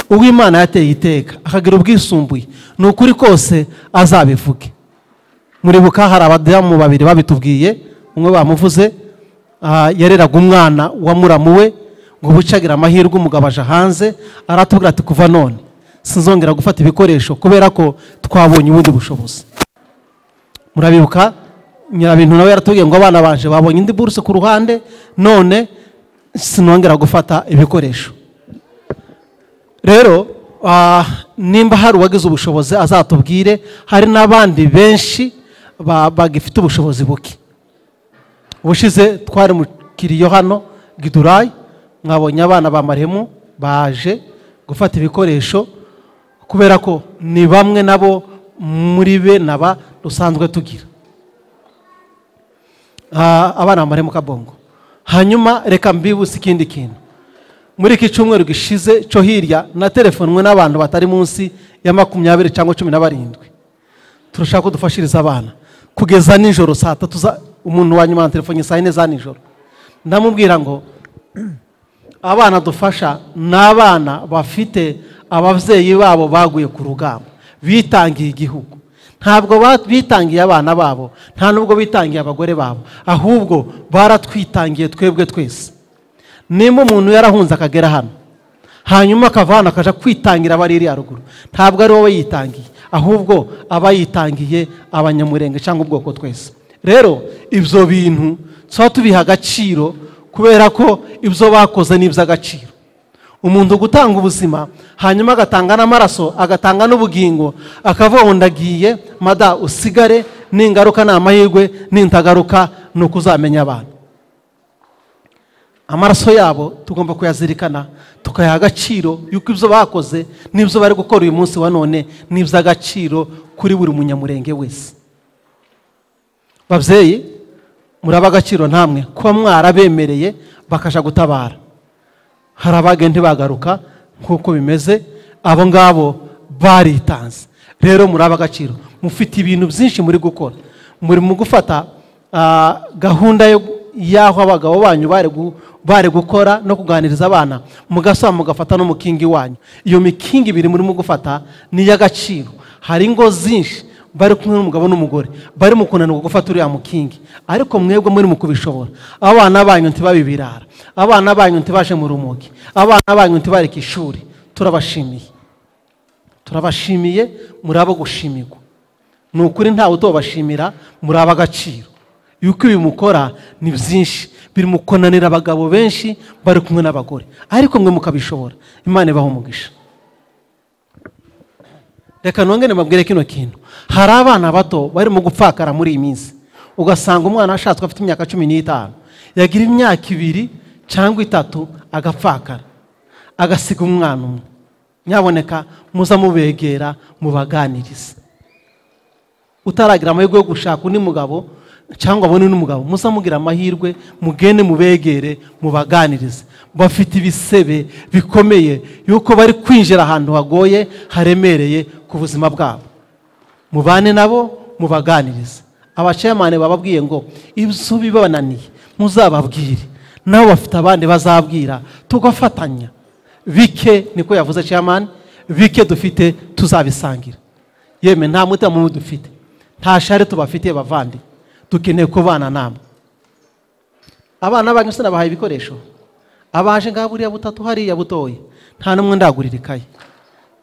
uwo imana yateye iteka akagira ubwisumbuye ni ukuri kose azabivuge muribuka hari abadamu babiri babitubwiye umwe bamuvuze ah, yareraga umwana wa muramu we ngo bucagira amahirwe umugabo aje hanze aratubwira ati kuva none sinzongera gufata ibikoresho kubera ko twabonye ubundi bushobozi murabibuka nyirabintu nawe yaratubwiye ngo abana baje babonye indi buruse ku ruhande none sinongera gufata ibikoresho rero ah, nimba hari uwagize ubushobozi azatubwire hari n'abandi benshi ba- bagifite ubushobozi buke ubushize twari mu kiriyo hano gidurayi mwabonye abana ba maremu baje gufata ibikoresho kubera ko ni bamwe nabo muri be naba dusanzwe tugira Ah, abana ba maremu kabongo hanyuma reka mbibutse ikindi kintu muri iki cyumweru gishize cyo hirya na telefonwe n'abantu batari munsi ya makumyabiri cyangwa cumi na barindwi turashaka ko dufashiriza abana kugeza nijoro saa tatu za umuntu wa nyuma na telefone saa yine za nijoro ndamubwira ngo abana dufasha ni abana bafite ababyeyi babo baguye ku rugamba bitangiye igihugu ntabwo ba- bitangiye abana babo nta nubwo bitangiye abagore babo ahubwo baratwitangiye twebwe twese nimba umuntu yarahunze akagera hano hanyuma akava hano akajya kwitangira abaririya ruguru ntabwo ari wowe yitangiye ahubwo aba yitangiye abanyamurenge cyangwa ubwoko twese rero ibyo bintu tuba tubiha agaciro kubera ko ibyo bakoze ni iby'agaciro umuntu gutanga ubuzima hanyuma agatanga n'amaraso agatanga n'ubugingo akavuga ngo ndagiye mada usigare ningaruka ni amahirwe nintagaruka ni uko uzamenya abantu amaraso yabo tugomba kuyazirikana tukayaha agaciro yuko ibyo bakoze n'ibyo bari gukora uyu munsi wa none ni iby'agaciro kuri buri munyamurenge wese babyeyi muraba agaciro namwe kuba mwarabemereye bakajya gutabara hari abagenti bagaruka nk'uko bimeze abo ngabo baritanze rero muraba agaciro mufite ibintu byinshi muri gukora muri mu gufata ah, gahunda yo- y'aho abagabo banyu bari gu- bari gukora no kuganiriza abana mugasaba mugafata n'umukingi wanyu iyo mikingi ibiri murimo gufata ni iy'agaciro hari ingo zinshi bari kumwe n'umugabo n'umugore bari mu kunanirwa gufata uriya mukingi ariko mwebwe muri mu kubishobora abana banyu ntibabibirara abana banyu ntibaje mu rumogi abana banyu ntibareke ishuri turabashimiye turabashimiye muri abo gushimirwa ni ukuri ntawe utobashimira muri aba agaciro yuko ibi mukora ni byinshi biri mu kunanira abagabo benshi bari kumwe n'abagore ariko mwe mukabishobora imana ibaho umugisha reka nongere mbabwire kino kintu hari abana bato barimo gupfakara muri iyi minsi ugasanga umwana ashatswe afite imyaka cumi n'itanu yagira imyaka ibiri cyangwa itatu agapfakara agasiga umwana umwe nyaboneka muza mubegera mubaganirize utaragira amahirwe yo gushaka undi mugabo cyangwa abone undi mugabo muza mugira amahirwe mugende mubegere mubaganirize bafite ibisebe bikomeye yuko bari kwinjira ahantu hagoye haremereye ku buzima bwabo mubane nabo mubaganirize abacayamani bababwiye ngo ibyo bibananiye muzababwire nabo bafite abandi bazabwira tugafatanya bike niko yavuze ceyamani bike dufite tuzabisangira yemwe nta mutima mubi dufite nta shari tubafitiye bavandi dukeneye kubana namwe abana banyu sinabahaye ibikoresho abaje ngaho buriya butatu hariya butoya nta n'umwe ndagurira ikayi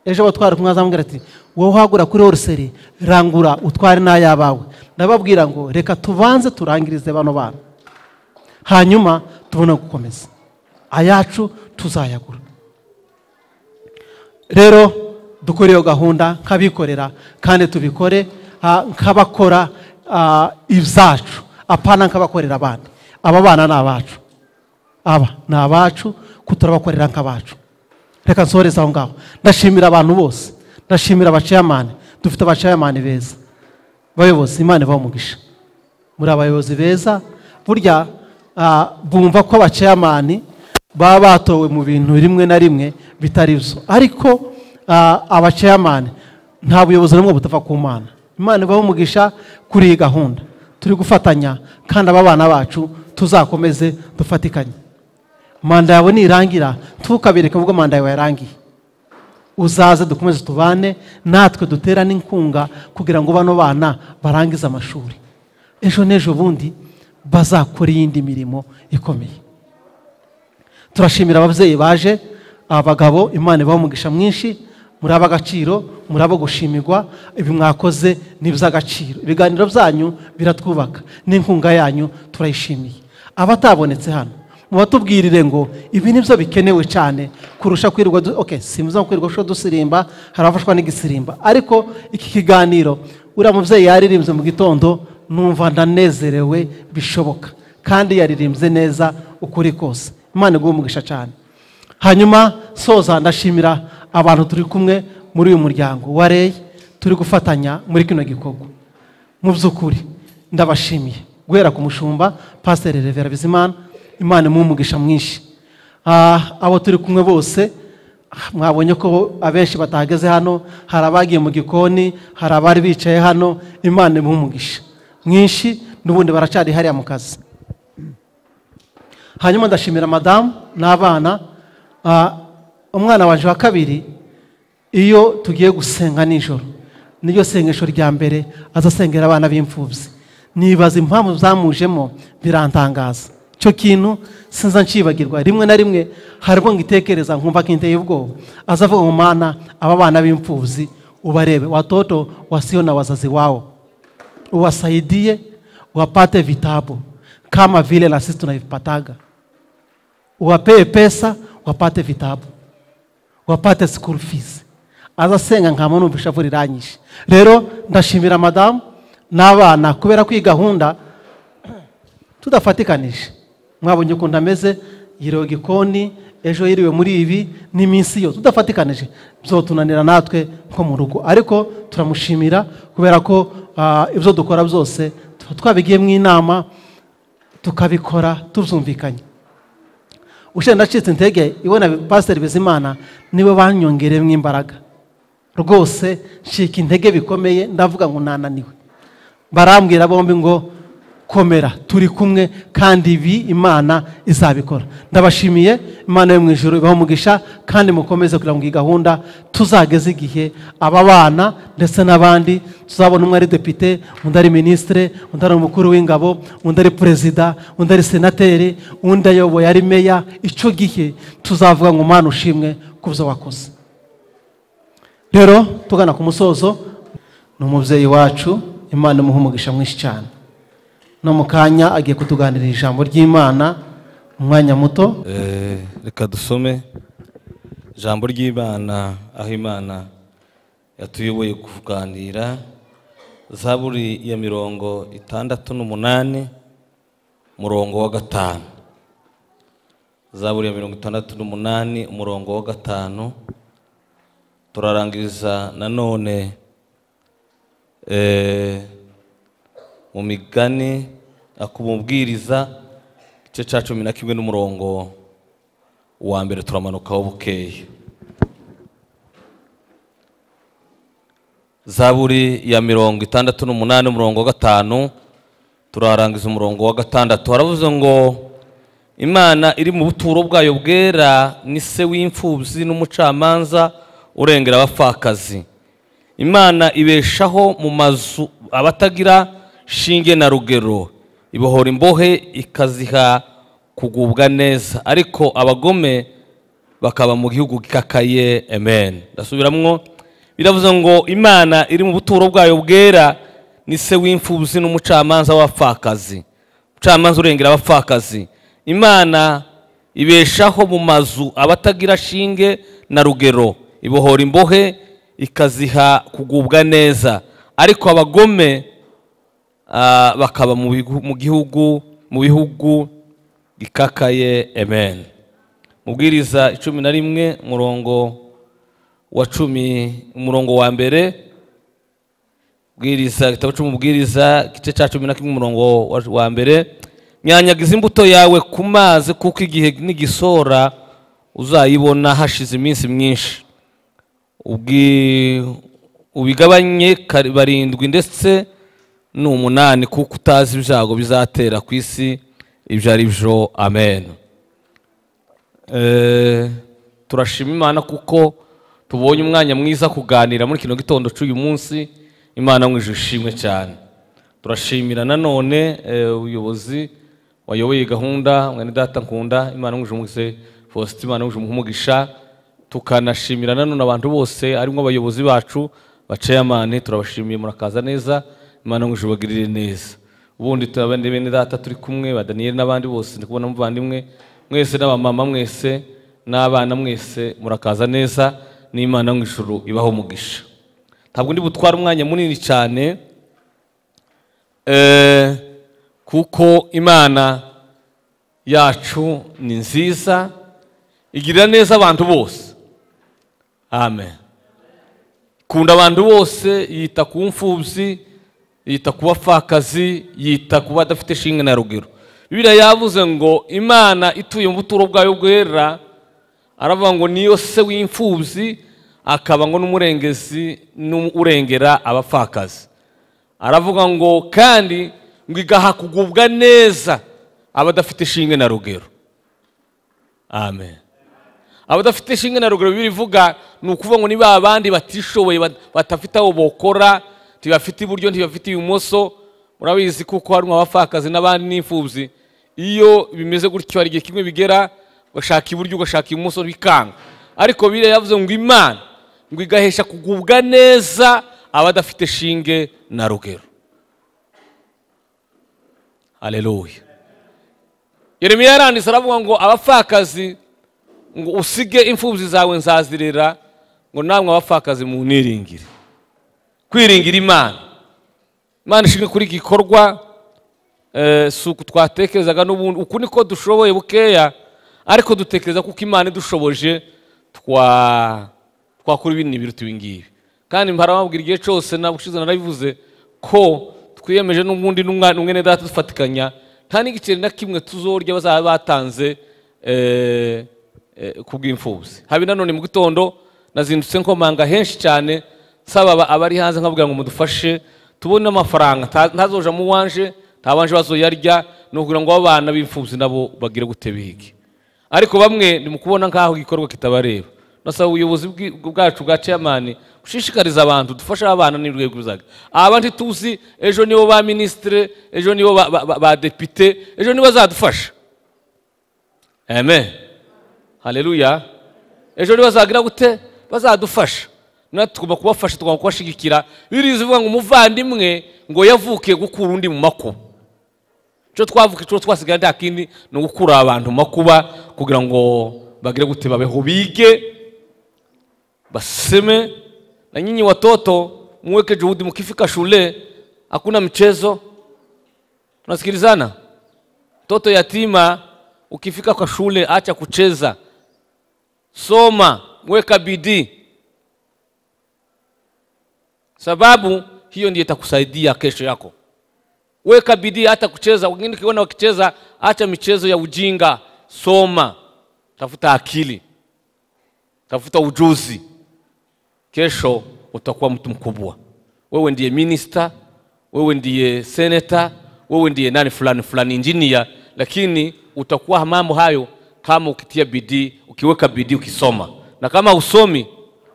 ejo batwara kumwe azamubwira ati wowe uhagura kuri oruseri rangura utware n'ay'abawe ndababwira ngo reka tubanze turangirize bano bana hanyuma tubone gukomeza ayacu tuzayagura rero dukore iyo gahunda nk'abikorera kandi tubikore ah, nk'abakora ah, ibyacu apana nk'abakorera abandi aba bana ni abacu aba ni abacu ko turabakorera nk'abacu reka nsohoreze aho ngaho ndashimira abantu bose ndashimira abacayamani dufite abacayamani beza bayobozi imana ibaha umugisha muri abayobozi beza burya ah, bumva ko abacayamani baba batowe mu bintu rimwe na rimwe bitari byo ariko ah, abacayamani nta buyobozi n'umwe butava ku mana imana ibaho umugisha kuri iyi gahunda turi gufatanya kandi aba bana bacu tuzakomeze dufatikanye manda yawe nirangira ntukabereke ubwo manda yawe yarangiye uzaze dukomeze tubane natwe dutera n'inkunga kugira ngo bano bana barangize amashuri ejo n'ejo bundi bazakora iyindi mirimo ikomeye turashimira ababyeyi baje abagabo imana ibaho umugisha mwinshi muri ab'agaciro muri abo gushimirwa ibi mwakoze ni iby'agaciro ibiganiro byanyu biratwubaka n'inkunga yanyu turayishimiye abatabonetse hano mubatubwirire ngo ibi ni byo bikenewe cyane kurusha kwirirwa du- okay simuza kwirirwa sho dusirimba hari abafashwa n'igisirimba ariko iki kiganiro uriya mubyeyi yaririmbye mu gitondo numva ndanezerewe bishoboka kandi yaririmbye neza ukuri kose imana iguhe umugisha cyane hanyuma soza ndashimira abantu turi kumwe muri uyu muryango wa rey turi gufatanya muri kino gikorwa mu by'ukuri ndabashimiye guhera ku mushumba pasiteri revera bizimana imana imuha umugisha mwinshi Ah, abo turi kumwe bose ah, mwabonye ko abenshi batahageze hano hari abagiye mu gikoni hari abari bicaye hano imana imuha umugisha mwinshi n'ubundi baracyari hariya mu kazi hanyuma ndashimira madamu n'abana Ah, umwana waje wa kabiri iyo tugiye gusenga nijoro niryo sengesho rya mbere azasengera abana b'imfubyi nibaza impamvu zamujemo birantangaza icyo kintu sinza nshibagirwa rimwe na rimwe haribwo ngitekereza nkumva kinteye ubwoba azavuga ngo mana aba bana b'imfubyi ubarebe watoto wasio na wazazi wao uwasaidie wapate vitabu kama vile na sisi tunavipataga wapee pesa wapate vitabu wapate school fees azasenga nka muntu ubishavu riranyishe rero ndashimira madamu n'abana kubera ko iyi gahunda tudafatikanije mwabonye ukuntu ameze yiriwe gikoni ejo yiriwe muri ibi n'iminsi yo tudafatikanije byotunanira natwe nko mu rugo ariko turamushimira kubera ko ah, ibyo dukora byose tuba twabigiye mu inama tukabikora tubyumvikanye ushinzwe ndacitse intege ibona pasiteri bizimana niwe banyongereyemo imbaraga rwose ncika intege bikomeye ndavuga ngo nananiwe barambwira bombi ngo komera turi kumwe kandi ibi imana izabikora ndabashimiye imana yo mu ijoro ibaho umugisha kandi mukomeze kugira ngo iyi gahunda tuzageze igihe aba bana ndetse n'abandi tuzabona umwe ari depite undi ari minisitire undi ari umukuru w'ingabo undi ari perezida undi ari senateri undi ayoboye ari meya icyo gihe tuzavuga ngo umwana ushimwe ku byo wakoze rero tugana ku musozo ni umubyeyi wacu imana imuha umugisha mwinshi cyane no mu kanya agiye kutuganirira ijambo ry'imana mu mwanya muto Eh, reka dusome ijambo ry'imana aho imana yatuyoboye kuganira zaburi ya mirongo itandatu n'umunani umurongo wa gatanu zaburi ya mirongo itandatu n'umunani umurongo wa gatanu turarangiriza nanone eh, mu migani akumubwiriza igice cya cumi na kimwe n'umurongo wa mbere turamanukaho bukeye zaburi ya mirongo itandatu n'umunani umurongo wa gatanu turarangiza umurongo wa gatandatu haravuze ngo imana iri mu buturo bwayo bwera ni se w'imfubyi n'umucamanza urengera abapfakazi imana ibeshaho mu mazu abatagira shinge na rugero ibohora imbohe ikaziha kugubwa neza ariko abagome bakaba mu gihugu gikakaye amen ndasubiramwo biravuze ngo imana iri mu buturo bwayo bwera ni se w'imfubyi n'umucamanza w'abapfakazi umucamanza urengera abapfakazi imana ibeshaho mu mazu abatagira shinge na rugero ibohora imbohe ikaziha kugubwa neza ariko abagome ah, bakaba mu bigu- mu gihugu mu bihugu gikakaye amen mubwiriza icumi na rimwe murongo wa cumi umurongo wa mbere bwiriza igitabo cy'umubwiriza igice cya cumi na kimwe umurongo wa- wa mbere nyanyagiza imbuto yawe ku mazi kuko igihe n'igisora uzayibona hashize iminsi myinshi Ubwi- ubigabanye kari- barindwi ndetse ni umunani kuko utazi ibyago bizatera ku isi ibyo ari byo amen Eh, turashima imana kuko tubonye umwanya mwiza kuganira muri kino gitondo cy'uyu munsi imana mwije ishimwe cyane turashimira nanone eh, ubuyobozi wayoboye gahunda mwene data nkunda imana mwije umugise faustin imana mwije umugisha tukanashimira nanone abantu bose harimo abayobozi bacu baceyamani turabashimiye murakaza neza imana mwije ubagirire neza ubundi turabandi bene data turi kumwe ba daniyeli n'abandi bose ndi kubona muvandimwe mwese n'abamama mwese n'abana mwese murakaza neza n'imana yo mu ijuru ibaho umugisha ntabwo ndi butware umwanya munini cyane eh, kuko imana yacu ni nziza igirira neza abantu bose amen ikunda abantu bose yita ku mfubyi yita ku bapfakazi yita ku badafite shinge na rugero bibiriya yavuze ngo imana ituye mu buturo bwayo bwera aravuga ngo niyo se w'imfubyi akaba ngo n'umurengezi n'urengera abapfakazi aravuga ngo kandi ngo igaha kugubwa neza abadafite shinge na rugero amen abadafite ishinga na ruguru bibiri ivuga ni ukuvuga ngo niba abandi batishoboye bat- batafite aho bokora ntibafite iburyo ntibafite ibumoso murabizi kuko harimo abapfakazi n'abandi n'imfubyi iyo bimeze gutyo hari igihe kimwe bigera ugashaka iburyo ugashaka ibumoso bikanga ariko biriya yavuze ngo imana ngo igahesha kugubwa neza abadafite shinge na rugero haleluya yeremiya yaranditse aravuga ngo abapfakazi ngo usige imfubyi zawe nzazirera ngo namwe abapfakazi mu niringire kwiringira imana imana ishinzwe kuri iki gikorwa eh, si uku twatekerezaga n'ubundi uku niko dushoboye bukeya ariko dutekereza kuko imana idushoboje twa- twakora ibindi biruta ibi ngibi kandi mbarababwira igihe cyose nabushize narabivuze ko twiyemeje n'ubundi n'umwa- n'umwene data dufatikanya nta n'igiceri na kimwe tuzorya bazaba batanze eh, eh, ku bw'imfubyi habe nanone mu gitondo nazindutse nkomanga henshi cyane nsaba aba- abari hanze nkabwira ngo mudufashe tubone amafaranga nta- ntazoja mu wanje nta banje bazoyarya ni ukugira ngo abana b'imfubyi nabo bagire gute bige ariko bamwe ni mu kubona nk'aho igikorwa kitabareba nasaba ubuyobozi bwi- bwacu bwa ceyamani bushishikariza abantu dufashe abana n'urwego bizaga aba ntituzi ejo nibo ba minisitire ejo nibo ba- ba- ba ba depite ejo nibo bazadufasha amen haleluya ejo rero bazagira gute bazadufasha natwe tugomba kubafasha tugomba kubashyigikira biriza ivuga ngo umuvandimwe ngo yavukiye gukura undi mu makuba icyo twavuka icyo twasigaye nta kindi ni ugukura abantu mu makuba kugira ngo bagire gute babeho bige baseme na nyinyi watoto muweke juhudi mkifika shule hakuna mchezo tunasikilizana mtoto yatima ukifika kwa shule acha kucheza soma weka bidii sababu hiyo ndiyo itakusaidia kesho yako weka bidii hata kucheza wengine ukiona wakicheza acha michezo ya ujinga soma tafuta akili tafuta ujuzi kesho utakuwa mtu mkubwa wewe ndiye minista wewe ndiye seneta wewe ndiye nani fulani fulani injinia lakini utakuwa mambo hayo kama ukitia bidii ukiweka bidii ukisoma na kama usomi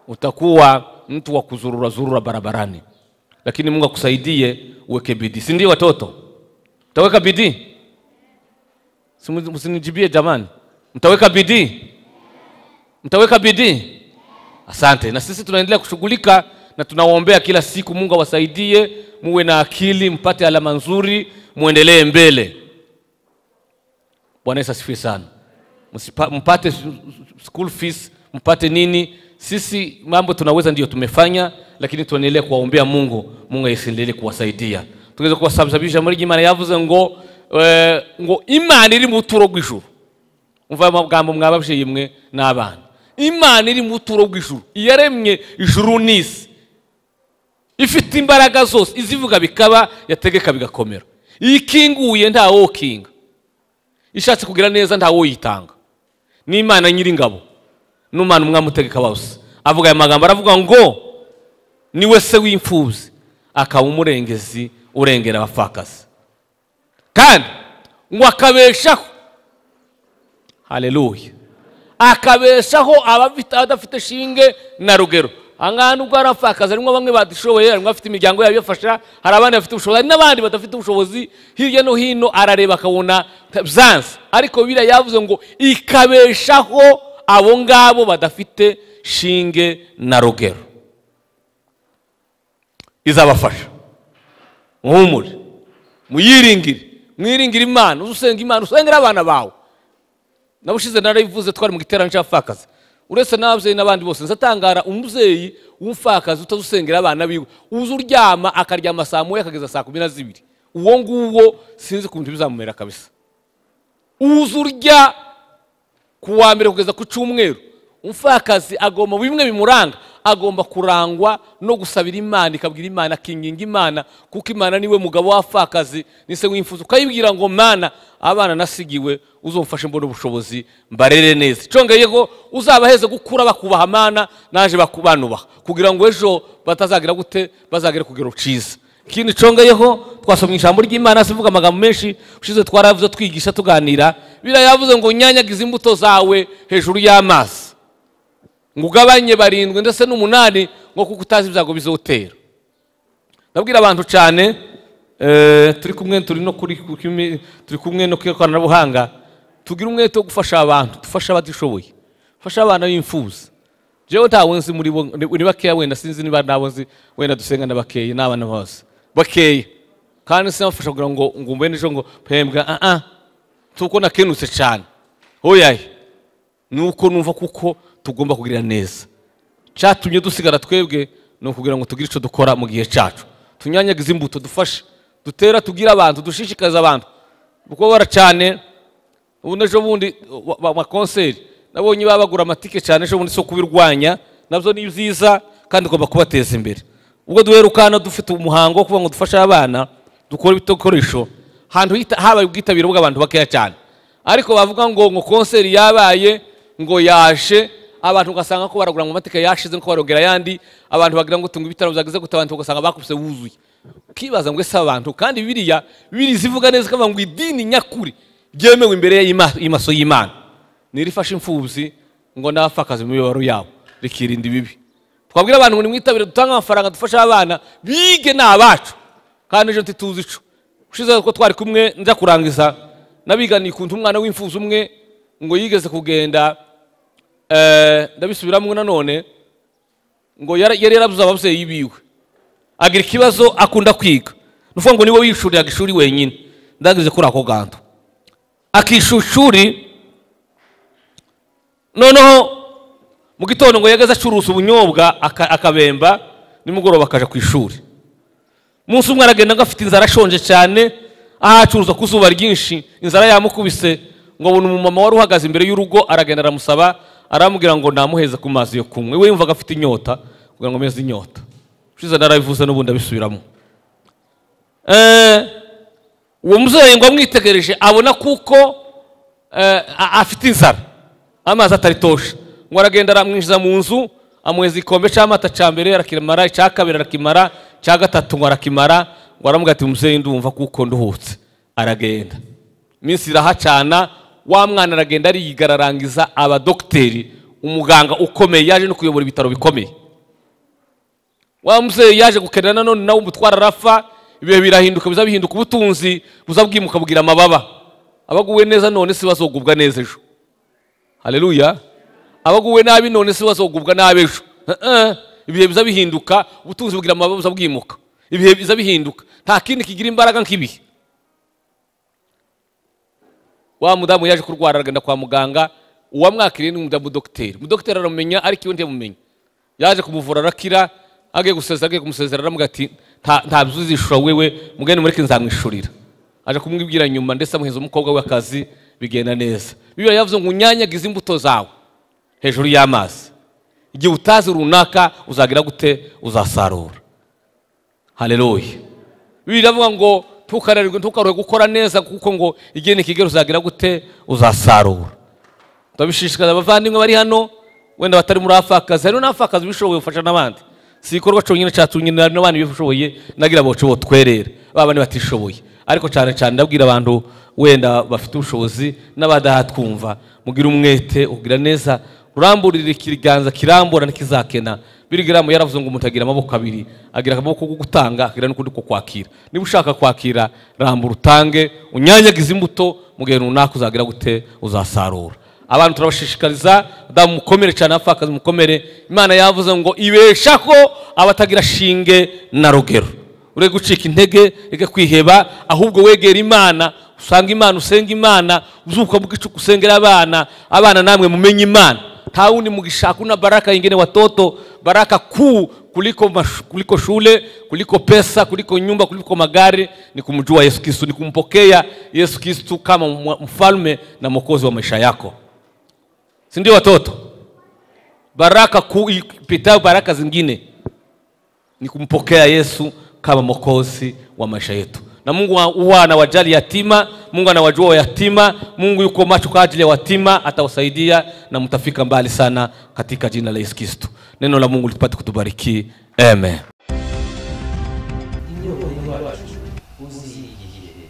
utakuwa mtu wa kuzurura zurura barabarani lakini mungu akusaidie uweke bidii si ndio watoto mtaweka bidii Si mu- msinijibie jamani mtaweka bidii mtaweka bidii asante na sisi tunaendelea kushughulika na tunawaombea kila siku mungu awasaidie muwe na akili mpate alama nzuri muendelee mbele bwana yesu asifiwe sana Msipa, mpate su- su- school fees mpate nini sisi mambo tunaweza ndio tumefanya lakini tuendelee kuwaombea mungu mungu asiendelee kuwasaidia tugeze kubasababisha muri imana yavuze ngo eh, ngo imana iri mu buturo bw'ijuru umva ayo magambo mwababyeyi mwe n'abana imana iri mu buturo bw'ijuru iyaremye ijuru n'isi ifite imbaraga zose izivuga bikaba yategeka bigakomera iyo ikinguye ntawokinga ishatse kugira neza ntawoyitanga ni imana nyiringabo n'umwana umwami utegeka bose avuga aya magambo aravuga ngo niwe se w'imfubyi akaba umurengezi urengera abapfakazi kandi ngo akabeshaho haleluya akabeshaho abafite abadafite shinge na rugero ahangaha nubwo hari abapfakazi harimo bamwe badishoboye harimo abafite imiryango yabo ibafasha hari abandi bafite ubushobozi hari n'abandi badafite ubushobozi hirya no hino arareba akabona byanze ariko biriya yavuze ngo ikabeshaho abo ngabo badafite shinge na rugero izabafasha muhumure muyiringire mwiringire imana usenga imana usengera abana bawe nabushize narabivuze twari mu giterane cy'abapfakazi uretse n'ababyeyi n'abandi bose nzatangara umubyeyi w'umupfakazi utazusengera abana biwe uza uryama akaryama saa moya akageza saa kumi na zibiri uwo nguwo sinzi ku bintu bizamumera kabisa uza urya ku wa mbere kugeza ku cyumweru umupfakazi agomba bimwe bimuranga agomba kurangwa no gusabira imana ikabwira imana akinginga imana kuko imana niwe mugabo w'abapfakazi ni se w'imfuzo ukayibwira ngo mana abana nasigiwe uzumfashe mbona ubushobozi mbarere neza congeyego uzabaheze gukura bakubaha mana naje baku- banubaha kugira ngo ejo batazagira gute bazagere ku kugero cyiza ikindi congeyeho twasomye ijambo ry'imana sivuga amagambo menshi ushize twaravuze twigisha tuganira biriya yavuze ngo nyanyagize imbuto zawe hejuru y'amazi ngo ugabanye barindwi ndetse n'umunani ngo kuko utazi ibyago bizotera ndabwira abantu cyane eh, turi kumwe turi no kuri ku kimi- turi kumwe no kwikoranabuhanga tugira umwete wo gufasha abantu dufashe abadishoboye fasha abana b'imfuza jewe ntawe nzi muri bo ni ni bakeya wenda sinzi niba ntawe nzi wenda dusenga na bakeya n'abana bose bakeya kandi sinabafasha kugira ngo ngo mbe n'ejo ngo pembwa ah ah tuko nakenutse cyane hoyaye nuko numva kuko tugomba kugira neza cyatumye dusigara twebwe ni ukugira ngo tugire icyo dukora mu gihe cyacu tunyanyagize imbuto dufashe dutera tugire abantu dushishikarize abantu gukora cyane ubundi ejo bundi wa- wa- amakonseri nabonye baba bagura amatike cyane ejo bundi so kubirwanya nabyo ni byiza kandi ugomba kubateza imbere ubwo duherukana dufite umuhango wo kuvuga ngo dufashe abana dukora ibikoresho ahantu hita- habaye ubwitabire bw'abantu bakeya cyane ariko bavuga ngo ngo konseri yabaye ngo yashe abantu ugasanga ko baragura ngo amatike yashize ko barongera ayandi abantu bagira ngo tunga ibitaro byageze gute abantu ugasanga bakubise wuzuye ukibaza ngo ese aba bantu kandi biriya biri zivuga neza ikavuga ngo idini nyakuri ryemewe imbere y'ima- y'amaso y'imana nirifashe imfubyi ngo n'abapfakazi mu mibabaro yabo rikirinda ibibi twabwira abantu ngo nimwitabire dutange amafaranga dufashe abana bige ni abacu kandi ejo ntituzi ico ushize ko twari kumwe nza kurangiza nabiganiye ukuntu umwana w'imfuzi umwe ngo yigeze kugenda eh, ndabisubiramo nanone ngo yara- yari yarabuze ababyeyi biwe agira ikibazo akunda kwiga nuvuga ngo niwe wishuriraga ishuri wenyine ndagize kuri ako ganto akishyura ishuri noneho mu gitondo ngo yageze acuruza ubunyobwa aka- akabemba nimugoroba akaja ku ishuri umunsi umwe aragenda ngo afite inzara ashonje cyane aho acuruza ku zuba ryinshi inzara yamukubise ngo abona umumama wari uhagaze imbere y'urugo aragenda aramusaba aramubwira ngo namuheze ku mazi yo kunywa we yumvaga afite inyota kugira ngo ameze inyota ushize narabivuze n'ubundi abisubiramo Eh, uwo mubyeyi ngo amwitegereje abona kuko eh, a- afite inzara amazi ataritosha ngo aragenda aramwinjiza mu nzu amuheza igikombe cy'amata cya mbere arakimara icya kabiri arakimara icya gatatu ngo arakimara ngo aramubwira ati mubyeyi ndumva kuko nduhutse aragenda iminsi irahacana wa mwana aragenda ariyiga ararangiza aba dogiteri umuganga ukomeye yaje no kuyobora ibitaro bikomeye wa mubyeyi yaje gukenera nanone nawe umutwara arafa ibihe birahinduka biza bihinduka ubutunzi buza bwimuka bugira amababa abaguwe neza none si bazogubwa neza ejo haleluya abaguwe nabi none si bazogubwa nabi ejo Eh, eh. ibihe biza bihinduka ubutunzi bugira amababa buza bwimuka ibihe biza bihinduka nta kindi kigira imbaraga nk'ibihe wa mudamu yaje kurwara aragenda kwa muganga uwamwakiriye ni umudamu dogiteri umudogiteri aramumenya ariko iwe ntiyamumenya yaje kumuvura arakira agiye gusezera agiye kumusezera aramubwira ati "Nta- nta byo uzishura wewe mugende mureke nzamwishurira aje kumwibwira nyuma ndetse amuheza umukobwa we akazi bigenda neza bibiliya yavuze ngo unyanyagize imbuto zawe hejuru y'amazi igihe utazi runaka uzagira gute uzasarura haleluya bibiliya iravuga ngo ntukarerwe ntukarwe gukora neza kuko ngo igihe nikigera uzagira gute uzasarura ndabishishikariza abavandimwe bari hano wenda batari muri afakazi hari n'afakazi ubishoboye ufasha n'abandi si igikorwa cyonyine cyatunyine hari n'abandi bishoboye nagira abacu bo twerera ba bandi batishoboye ariko cyane cyane ndabwira abantu wenda bafite ubushobozi n'abadahatwumva mugire umwete ugira neza uramburire ikiganza kirambura ntikizakena birigaramu yaravuze ngo umuntu agira amaboko abiri agira akaboko ko gutanga akagira n'ukundi ko kwakira niba ushaka kwakira rambura utange unyanyagize imbuto mu gihe runaka uzagira gute uzasarura abantu turabashishikariza damu mukomere cyane abapfakazi mukomere imana yavuze ngo ibesha ko abatagira shinge na rugero ureke gucika intege reka kwiheba ahubwo wegera imana usanga imana usenga imana uzuka bw'icuku usengera abana abana namwe mumenye imana nta wundi mugishaka una baraka ingene watoto baraka kuu kuliko, mash, kuliko shule kuliko pesa kuliko nyumba kuliko magari ni kumjua yesu kristu ni kumpokea yesu kristu kama mwa- mfalme na mwokozi wa maisha yako si ndio watoto baraka kuu ipitayo baraka zingine ni kumpokea yesu kama mwokozi wa maisha yetu na mungu wa- huwa anawajali yatima mungu anawajua wayatima mungu yuko macho kwa ajili ya watima atawasaidia na mtafika mbali sana katika jina la yesu kristo neno la mungu litupate kutubariki amen